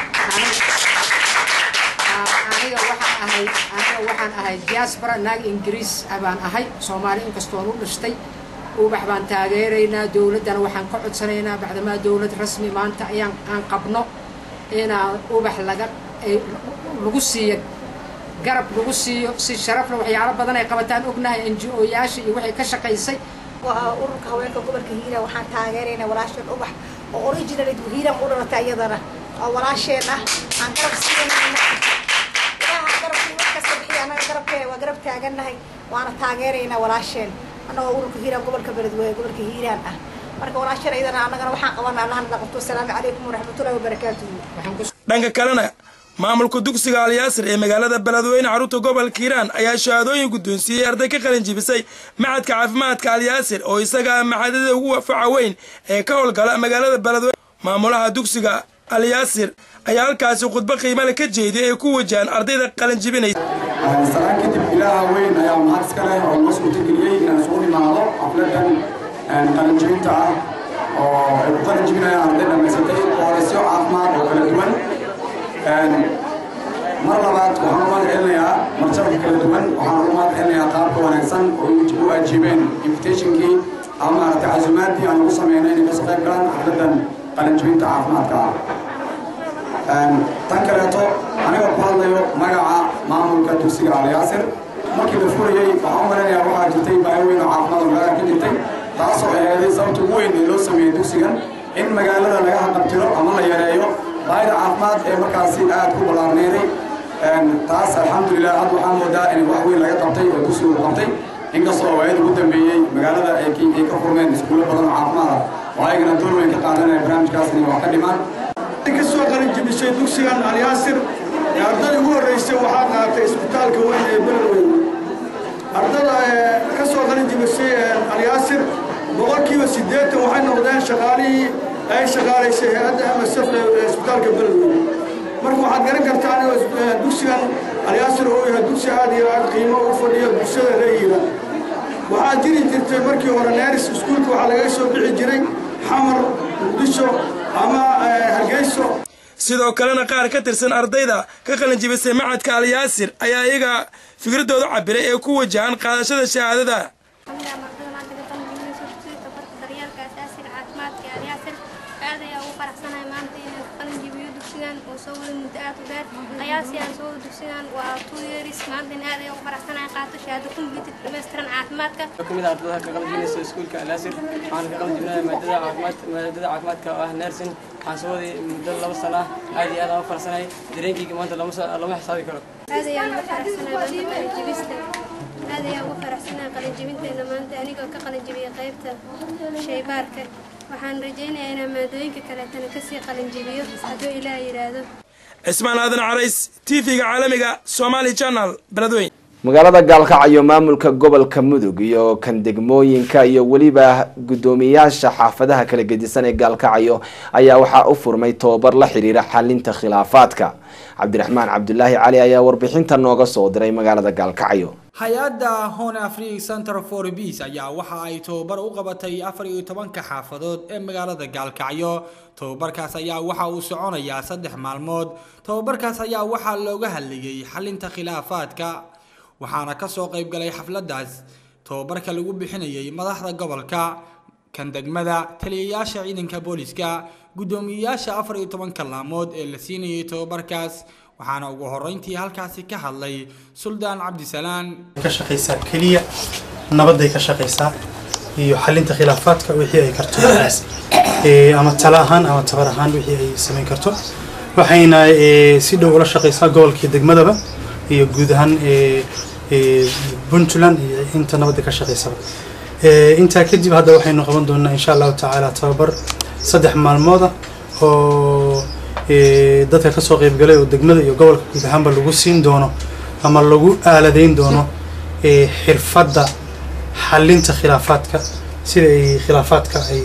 Speaker 19: aniga waxaan ahay aniga waxaan ahay diaspora naag ingiriis ah baan ahay soomaali inkastoon u dhashtay ubax baan taageeraynaa dowladdana waxaan ka codsanaynaa bacdamaa dowlad rasmi maanta ayaan aan qabno inaan ubax laga lagu siiyo garab lagu siiyo si sharafla waxyaalo badan ay qabataan ognahay n g o yaasha iyo waxay ka shaqaysay
Speaker 20: waa ururka haweenka gobolka hiiraan waxaan taageeraynaa walaasheen ubax oo original hiiraan u dhalatay iyadana oo walaasheen ah aan garab siinayna ilaaha garabkii wax kasta bixiya annaga garabkee waa garab taagannahay waana taageeraynaa walaasheen annagoo ururka hiiraan gobolka beledweyne gobolka hiiraan ah marka walaasheen iyadana annagana waxaan qabanaa allahna dhaqabto asalaamu calaykum waraxmatullahi wabarakaatuhu
Speaker 6: dhanka kalena maamulka dugsiga alyaasir ee magaalada beledweyne xarunta gobolka hiiraan ayaa shahaadooyin guddoonsiiyey arday ka qalin jibisay maxadka caafimaadka alyaasir oo isaga ah maxadada ugu faca weyn ee ka howlgala magaalada beledweyne maamulaha dugsiga alyaasir ayaa halkaasi khudbo qiimale ka jeediyay ee ku wajahan ardayda qalin jibinaysa
Speaker 21: salaan kadib ilaaha weyn ayaa mahad iska leh oo noo suurtageliyey inaan isugu
Speaker 1: imaado xafladan qalinjibinta ah oo ay ku qalinjibinayaan arday dhammaysatay koolisyo caafimaad oo kala duwan mar labaad waxaan u mahad celinayaa martabka kala duwan waxaan ugu mahad celinayaa qaabka wanaagsan oo u ajiibeen invitationkii ama maaragtay casuumaadii aan ugu sameynay inay kasoo qayb galaan xafladan qalinjibinta caafimaadka ah tan kaleeto aniga ku hadlayo magaca maamulka dugsiga alyaasir markii la furayey waxaan u maleynayaa waxaa jirtay baahi weyn oo caafimaad oo magaalada ka jirtay taasoo aheeday sababta ugu weyn ee loo sameeyey dugsigan in magaalada laga haqabtiro ama la yareeyo baahida caafimaad ee markaasi aad ku ballaarneeday taas alxamdulilah hadda waxaan moodaa in wax weyn laga qabtay oo dugsigu qabtay inkastoo waayada ugu dambeeyey magaalada ay ka furmeen iskuulo badan oo caafimaad ah oo ayagana door weyn ka qaadanaya barnaamijkaas inay wax ka dhimaan
Speaker 8: ka soo qalinjibisay dugsigan alyaasir ardada ugu horreysay waxaa qaatay isbitaalka weyn ee beledweyne ardada ka soo qalinjibisay alyaasir boqolkiiba siddeetan waxay noqdeen shaqaalihii ay shaqaalaysay hay-adda msf ee isbitaalka beledweyne marka waxaad garan kartaan in dugsigan alyaasir uu yahay dugsi aad iyo aad qiimo u fadhiyo bulshada reeyiira waxaa jiri jirtay markii hore neeris iskuulka waxaa laga soo bixi jiray xamar muqdisho ama hargeyso
Speaker 6: sidoo kalena qaar ka tirsan ardayda ka qalinjibisay macadka alyaasir ayaa iyaga fikradooda cabiray ee ku wajahan qaadashada shahaadada
Speaker 9: aad ayaa ugu faraxsanahay maanta inaan qalin jibiyo dugsigan oo soo wada muddo aad u dheer qiyaasiyaan soo wada dugsigan waa two years maanta aad ayaa ugu faraxsanahay qaato shahaado computer dhammaystiran caafimaadka
Speaker 21: kamid ah ardada ka qalin jibinaysa iskuulka alaasir waxaan ka qalin jibinaya maadada caafimaad maadada caafimaadka oo ah nursing waxaan soo waday muddo laba sano ah aad iyo aad aan u faraxsanahay dareenkayga maanta lama lama xisaabi karo
Speaker 9: aad ayaan ugu faraxsanahay maanta qalin jibista aad ayaan ugu faraxsanahay qalin jibinteeda maanta anigoo ka qalin jibiyay qaybta shaybaarka waxaan rajaynayaa inaan maadooyinka kaleetana kasii qalinjibiyo hadduu ilaah yidhaahdo
Speaker 6: cismaan aadan carays tv-ga caalamiga somaali channel beledweyn
Speaker 23: magaalada gaalkacyo maamulka gobolka mudug iyo kan degmooyinka iyo weliba guddoomiyaasha xaafadaha kala gedisan ee gaalkacyo ayaa waxaa u furmay tobabar la xiriira xalinta khilaafaadka cabdiraxmaan cabdulaahi cali ayaa warbixinta nooga soo diray magaalada gaalkacyo
Speaker 10: hay-adda hon afric center for peace ayaa waxa ay tobabar u qabatay afar iyo tobanka xaafadood ee magaalada gaalkacyo tobabarkaas ayaa waxa uu soconayaa saddex maalmood tobabarkaas ayaa waxaa looga hadlayay xalinta khilaafaadka waxaana kasoo qayb galay xafladaas tobabarka lagu bixinayay madaxda gobolka kan degmada taliyayaasha ciidanka booliska guddoomiyeyaasha afar iyo tobanka laamood ee la siinayay tobabarkaas waxaana ugu horeyntii halkaasi ka hadlay suldaan cabdisalaan
Speaker 25: ka shaqaysaa keliya nabadday ka shaqaysaa iyo xalinta khilaafaadka wixii ay karto ama tala ahaan ama tabar ahaan wixii ay samayn karto waxayna si dhow ula shaqaysaa gobolkii degmadaba iyo guud ahaan puntland iyo inta nabadda ka shaqaysaba intaa kadib hadda waxaynu qaban doonaa insha allahu tacaala tababar saddex maalmooda oo dadka kasoo qaybgalay oo degmada iyo gobolka guud ahaanba lagu siin doono ama lagu aaladeyn doono xirfadda xalinta khilaafaadka sida ay khilaafaadka ay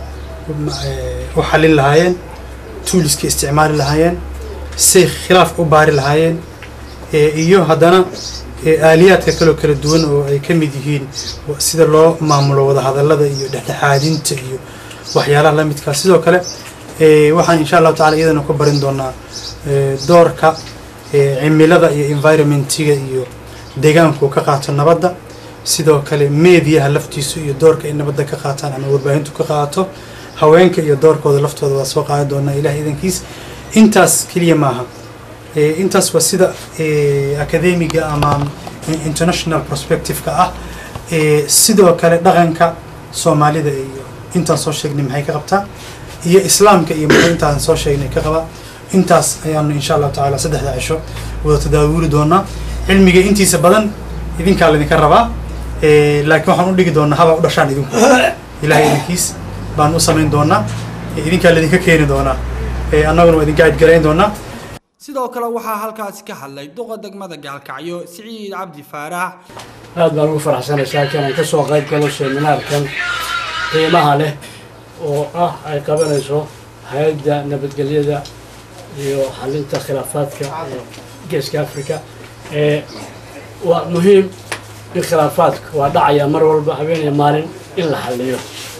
Speaker 25: u xalin lahaayeen tuuliska isticmaali lahaayeen say khilaaf u baari lahaayeen iyo haddana aaliyaadka kaloo kala duwan oo ay ka mid yihiin sida loo maamulo wadahadallada iyo dhexdhexaadinta iyo waxyaalaha la midkaa sidoo kale waxaan insha allahu tacala iyadana ku barin doonaa doorka cimilada iyo environmentiga iyo deegaanku ka qaato nabadda sidoo kale meediyaha laftiisu iyo doorka ay nabadda ka qaataan ama warbaahintu ka qaato haweenka iyo doorkooda laftooda waa soo qaadan doonaa ilaah idankiis intaas keliya maaha intaas waa sida academiga ama international perspective-ka ah sidoo kale dhaqanka soomaalida iyo intaan soo sheegnay maxay ka qabtaa iyo islaamka iyo muxuu intaan soo sheegnay ka qaba intaas ayaanu insha allahu tacaala saddexda cisho wada tadaawuri doonaa cilmiga intiisa badan idinkaa laydinka rabaa laakiin waxaan u dhigi doonaa habaa u dhashaan idinku ilahay idinkiis baan u samayn doonaa idinkaa laydinka keeni doonaa annaguna waa idinka cidgarayn doonaa
Speaker 10: sidoo kale waxaa halkaasi ka hadlay duqa degmada gaalkacyo siciid cabdi faarax
Speaker 26: aad baan ugu faraxsanay saakiin aan ka soo qayb galo seminaarkan qiimaha leh oo ah ay qabanayso hay-adda nabadgelyada iyo xalinta khilaafaadka ee geeska africa ee waa muhiim in khilaafaadka waa dhacaya mar walba habeeniya maalin in la xalliyo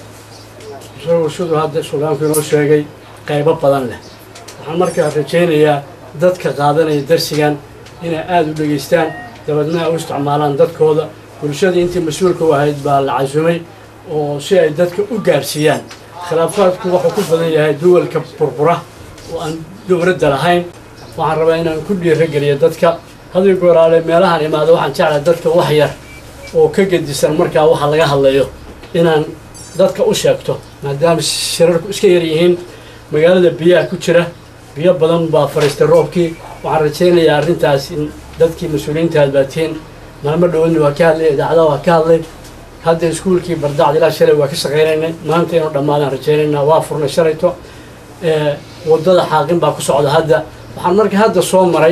Speaker 26: isagoo siduu hadda suldaanku inoo sheegay qaybo badan leh waxaan markaa rajaynayaa dadka qaadanaya darsigan inay aada u dhegaystaan dabeedna ay u isticmaalaan dadkooda bulshadii intii mas-uulka u ahayd baa la casumay oo si ay dadka u gaarsiiyaan khilaafaadku wuxuu ku badan yahay duwalka burbura oo aan dowladda lahayn waxaan rabaa inaan ku dhiirageliyo dadka hadii gooraale meelahan imaado waxaan jeclahay dadka wax yar oo ka gedisan markaa waxa laga hadlayo inaan dadka u sheegto maadaama shirarku iska yar yihiin magaalada biyaha ku jira biyo badan baa fariistay roobkii waxaan rajaynayaa arrintaas in dadkii mas-uuliyiinta hadbaatiin maalmo dhawadna waa ka hadlay idaacadaha waa ka hadlay hadda iskuulkii bardacd ilaa shalay waa ka shaqaynaynay maanta inuu dhammaadaan rajaynaynaa waa furnay shalayto waddada xaaqin baa ku socda hadda waxaan marka hadda soo maray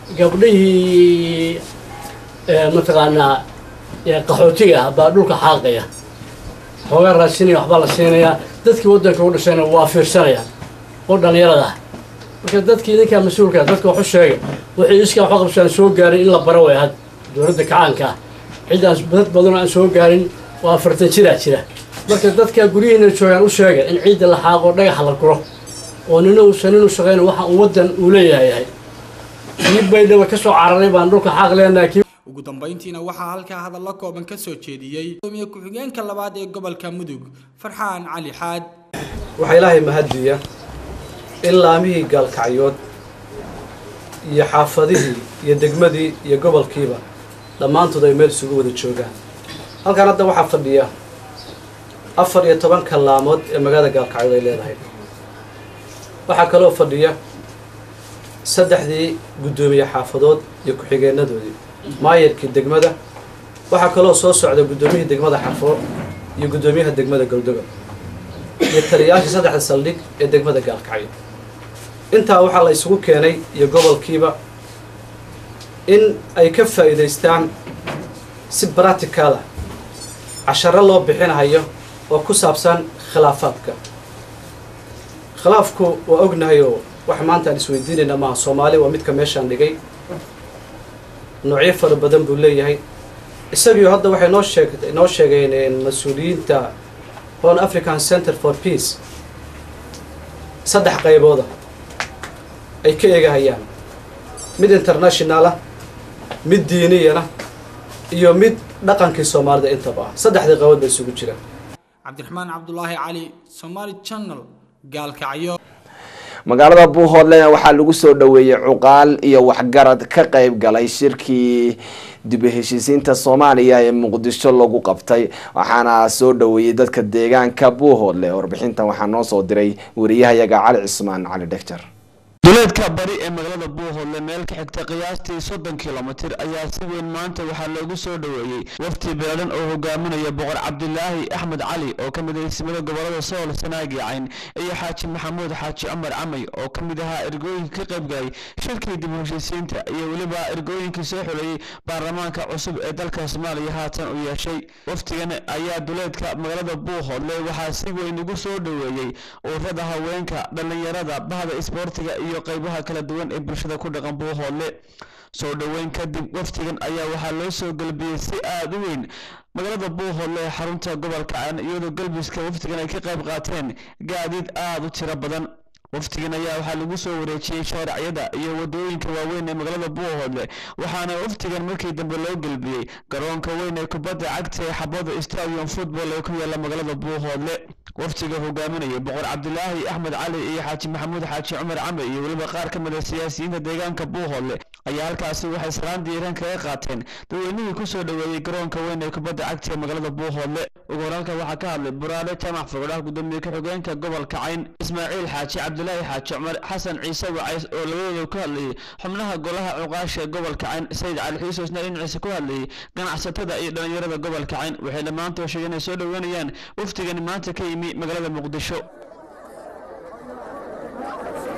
Speaker 26: gabdhihii mataqaanaa qaxootiga ah baa dhulka xaaqaya xoogaa raadsinaya waxbaa la siinayaa dadkii waddanka u dhashayna waa fiirsanayaan oo dhallinyarada ah marka dadkii idinkaa mas-uulka dadka waxu sheegay wixii iskaa waxu qabsaan soo gaarin in la baro way had dowladda kacaanka ah ciddaan dad badanoo aan soo gaarin waa afartan jiraa jira marka dadka guryihiina joogaan u sheega in ciidda la xaaqo dhagaxa la guro oo nina uusan inu shaqayna waxa uu waddan uu leeyahay yahay kii baydhaba ka soo cararay baan dhulka xaaq leenahay kii
Speaker 10: ugu dambayntiina waxaa halkaa hadallo kooban ka soo jeediyey gudoomiye ku-xigeenka labaad ee gobolka mudug farxaan cali xaad
Speaker 11: waxaa ilaahay mahadiya in laamihii gaalkacyood iyo xaafadihii iyo degmadii iyo gobolkiiba dhammaantood ay meel isugu wada joogaan halkan hadda waxaa fadhiya afar iyo toban kallaamood ee magaalada gaalkacyood ay leedahay waxaa kaloo fadhiya saddexdii guddoomiye xaafadood iyo ku-xigeenadoodii maayarkii degmada waxaa kaloo soo socda guddoomiyihii degmada xafo iyo guddoomiyaha degmada goldoga iyo taliyayaashii saddexda saldhig ee degmada gaalkacyo intaa waxaa la isugu keenay iyo gobolkiiba in ay ka faa'iidaystaan si baraticaala casharo loo bixinayo oo ku saabsan khilaafaadka khilaafku waa ognahay oo wax maanta aan isweydiinayna maaha soomaali waa midka meeshaan dhigay noocyo fara badan buu leeyahay isagiio hadda waxay noo sheeg noo sheegeen mas-uuliyiinta horn african center for peace saddex qaybooda ay ka eegahayaan mid international ah mid diiniyana iyo mid dhaqankii soomaalida intaba ah saddexdii qaybood bay isugu jiraan
Speaker 10: cabdiraxmaan cabdulaahi cali somaali channel gaalkacyo
Speaker 23: magaalada buuhoodlena waxaa lagu soo dhaweeyey cuqaal iyo waxgarad ka qayb galay shirkii dib u heshiisiinta soomaaliya ee muqdisho lagu qabtay waxaana soo dhaweeyey dadka deegaanka buuhoodle warbixintan waxaa noo soo diray wariyahayaga cali cismaan cali dhegjar
Speaker 12: duleedka bari ee magaalada buuhoodle meel ka xigta qiyaastii soddon kilomitir ayaa si weyn maanta waxaa loogu soo dhaweeyey wafti beelan oo hogaaminaya boqor cabdilaahi axmed cali oo ka mid ah ismada gobolada sool sanaag iyo cayn iyo xaaji maxamuud xaaji cumar camay oo ka mid ahaa ergooyinka ka qayb galay shirkii dib u heshiisiinta iyo weliba ergooyinkii soo xuleeyey baarlamaanka cusub ee dalka soomaaliya haatan u yeeshay waftigan ayaa duleedka magaalada buuhoodle waxaa si weyn ugu soo dhaweeyey ururada haweenka dhallinyarada bahda isboortiga iyo qaybaha kala duwan ee bulshada ku dhaqan buuhoodle soo dhoweyn kadib waftigan ayaa waxaa loo soo galbiyey si aada u weyn magaalada buuhoodle ee xarunta gobolka caan iyadoo galbiska waftigan ay ka qayb qaateen gaadiid aada u tiro badan waftigan ayaa waxaa lagu soo wareejiyey shaariciyada iyo wadooyinka waaweyn ee magaalada buuhoodle waxaana waftigan markii dambe loo gelbiyey garoonka weyn ee kubadda cagta ee xabada stadium football ee ku yaala magaalada buuhoodle waftiga hogaaminaya boqor cabdilaahi axmed cali iyo xaaji maxamuud xaaji cumar camre iyo weliba qaar ka mid a siyaasiyiinta deegaanka buuhoodle ayaa halkaasi waxay salaan diiran kaga qaateen dadweynihii kusoo dhaweeyey garoonka weyn ee kubadda cagta ee magaalada buuhoodle ugu horaalka waxaa ka hadlay buraale jaamac fogodhaha gudoomiye ku-xigeenka gobolka cayn ismaaciil xaaji cabdilaahi xaaji cumar xasan ciise wacays oo labadooda ku hadlayay xubnaha golaha cuqaasha ee gobolka cayn sayid cali xiisoosna dhinaciisa ku hadlayay ganacsatada iyo dhallinyarada gobolka cayn waxay dhammaantood sheegeen inay soo dhoweynayaan waftigani maanta ka yimi magaalada muqdisho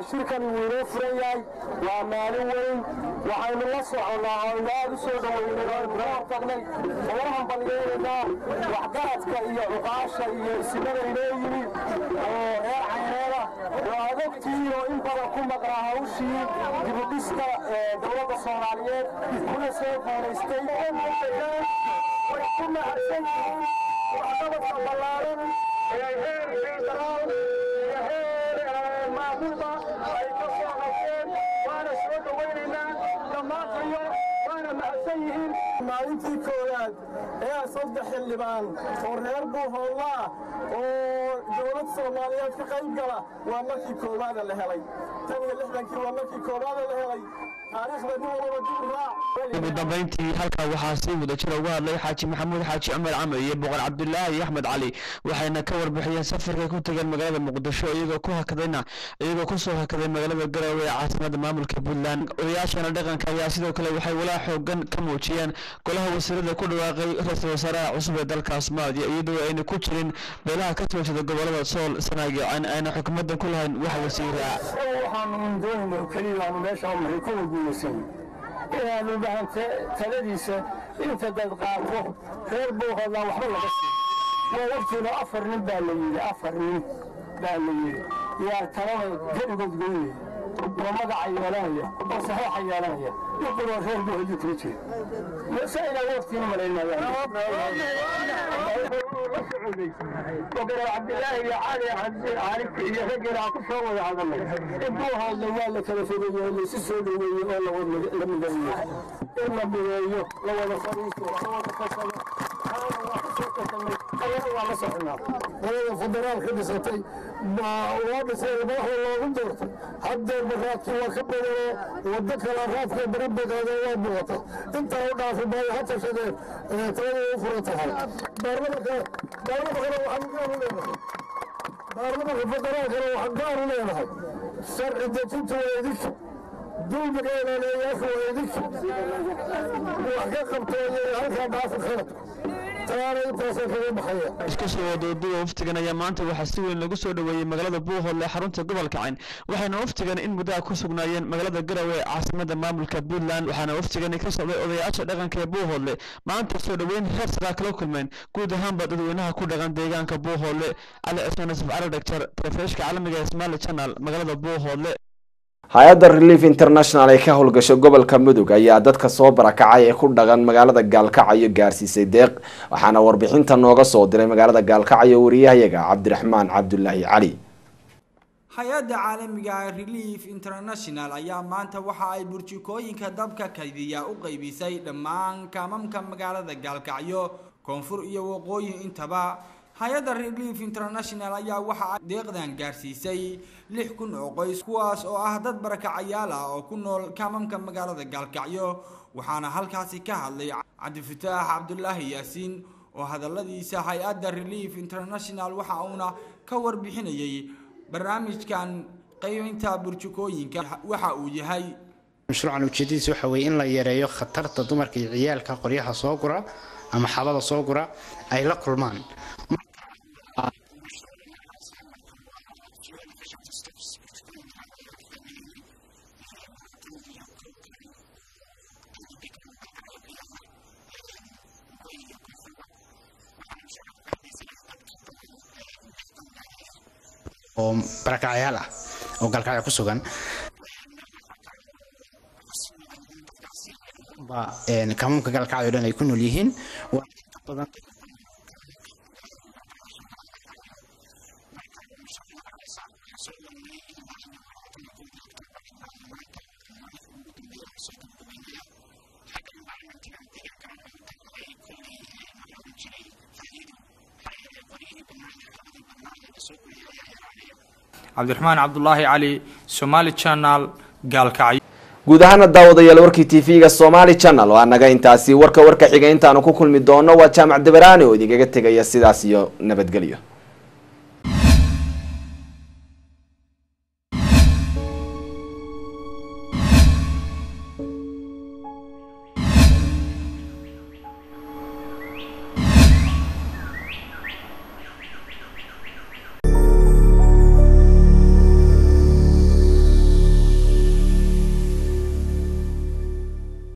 Speaker 2: shirkani wuu inoo furan yahay waa maalin weyn waxaynu la soconnaa oo aynu aad u soo dhoweynay oo aynu ka hortagnay oo u hambalyeeynaa waxgaradka iyo cuqaasha iyo isimada inoo yimi oo reer cayneeda oo adogtiin oo in badan ku maqnaa hawshii dibudhiska dowladda soomaaliyeed kuna soo guulaystay way ku mahadsan yihiin waxqabadka ballaaran ee heer federaal iyo heer maamulba ay ka soo qabteen waana soo dhowaynaynaa dhammaantayo waana mahadsan yihiin maalintii koowaad ee saddex xildhibaan oo reer buuhoolaa oo dowlad soomaaliyeed ka qayb gala waa markii koowaada la helay tan iyo lixdankii waa markii koowaada la helay taariikhda nin walaba dib u raac
Speaker 12: ugu dambeyntii halkaa waxaa si wadajir uga hadlay xaaji maxamuud xaaji cumar camar iyo boqor cabdulaahi axmed cali waxayna ka warbixiyeen safarkay ku tageen magaalada muqdisho iyagoo ku hakadayna iyagoo kusoo hakaday magaalada garowe ee caasimada maamulka puntland odayaashana dhaqanka ayaa sidoo kale waxay walaa xoogan ka muujiyeen golaha wasiirada ku dhawaaqay ra-iisul wasaaraha cusub ee dalka soomaaliya iyadoo ayna ku jirin beelaha ka soo jeeda gobolada sool sanaagi ayna xukuumadan ku lahayn wax wasiira
Speaker 2: waxaanu doonayna keliya aanu meesha maray kuwa guulaysan inaanu bahante taladiisa inta dad qaato reer buuhoodna waxba laga siiyo waa waqtiina afar nin baa la yidhi afar nin baa la yidhi yaa talada keligood goynaya oo magaca yeelanaya oo saxiixa yeelanaya yuquloo reer buuhoodii kula jira mase inaa waqtiina malaynayaan cabdilaahi iyo cali caalibka iyo raggeena aan ku soo wada hadalnay in buuhoodna waa la kala fogeeyo laysu soo dhoweeyo oo la mideeyo in la mideeyo la wada fadhiisto la wada kasado waa la soconaa qolada federaal ka dhisatay loo dhisay madaxda loogu doortay haddeer baraadkii waa ka badanoo waddo kale raadka barabagaada waa muuqata intaa u dhaafi maayo ha tashadeen talada u furan tahay baarlamanka baarlamankana waxaan gaar u leenahay baarlamanka federaalkana waxaan gaar u leenahay sharci dejinta waa idinka dulmiga ilaaliyayaasha waa idinka wax ka qabtooye halkaa dhaafi khalad
Speaker 12: isku soo wadooduwa waftigan ayaa maanta waxaa si weyn lagu soo dhoweeyey magaalada buuhoodle ee xarunta gobolka cayn waxayna waftigan in muddaha ku sugnaayeen magaalada garowe ee caasimada maamulka puntland waxaana waftigani ka socday odayaasha dhaqanka ee buuhoodle maanta soo dhoweyn heer saraa kala kulmeen guud ahaanba dadweynaha ku dhaqan deegaanka buuhoodle cali cismaan yusuf cali dhagtar telefishka caalamiga ee somaali channel magaalada buuhoodle
Speaker 23: hay-adda relief international ee ka howlgasho gobolka mudug ayaa dadka soo barakacay ee ku dhaqan magaalada gaalkacyo gaarsiisay deeq waxaana warbixinta nooga soo diray magaalada gaalkacyo wariyahayaga cabdiraxmaan cabdulaahi cali
Speaker 10: hay-adda caalamiga relief international ayaa maanta waxa ay burjikooyinka dabka kaydiya u qeybisay dhammaan kaamamka magaalada gaalkacyo koonfur iyo waqooyi intaba hay-adda relief international ayaa waxa ay deeqdan gaarsiisay lix kun oo qoys kuwaas oo ah dad barakacayaal ah oo ku nool kaamamka magaalada gaalkacyo waxaana halkaasi ka hadlay cabdifataax cabdulaahi yaasiin oo hadaladiisa hay-adda relief international waxa uuna ka warbixinayay barnaamijkan qeybinta burjukooyinka waxa uu yahay
Speaker 4: mashruucan ujeedadiisa waxa weeye in la yareeyo khatarta dumarka iyo ciyaalka qoryaha soo gura ama xabada soo gura ay la kulmaan oo barakacyaal ah oo galkacyo ku sugan kamuumka galkacyo dhan ay ku nool yihiin badan
Speaker 10: cabdiraxmaan cabdulaahi cali somaali channel gaalkacyo
Speaker 23: guud ahaana daawadayaal warkii tv-ga somaali channel waa naga intaasi warka warka xiga intaanu ku kulmi doono waa jaamac dabaraani oo idinkaga tegaya sidaas iyo nabadgelyo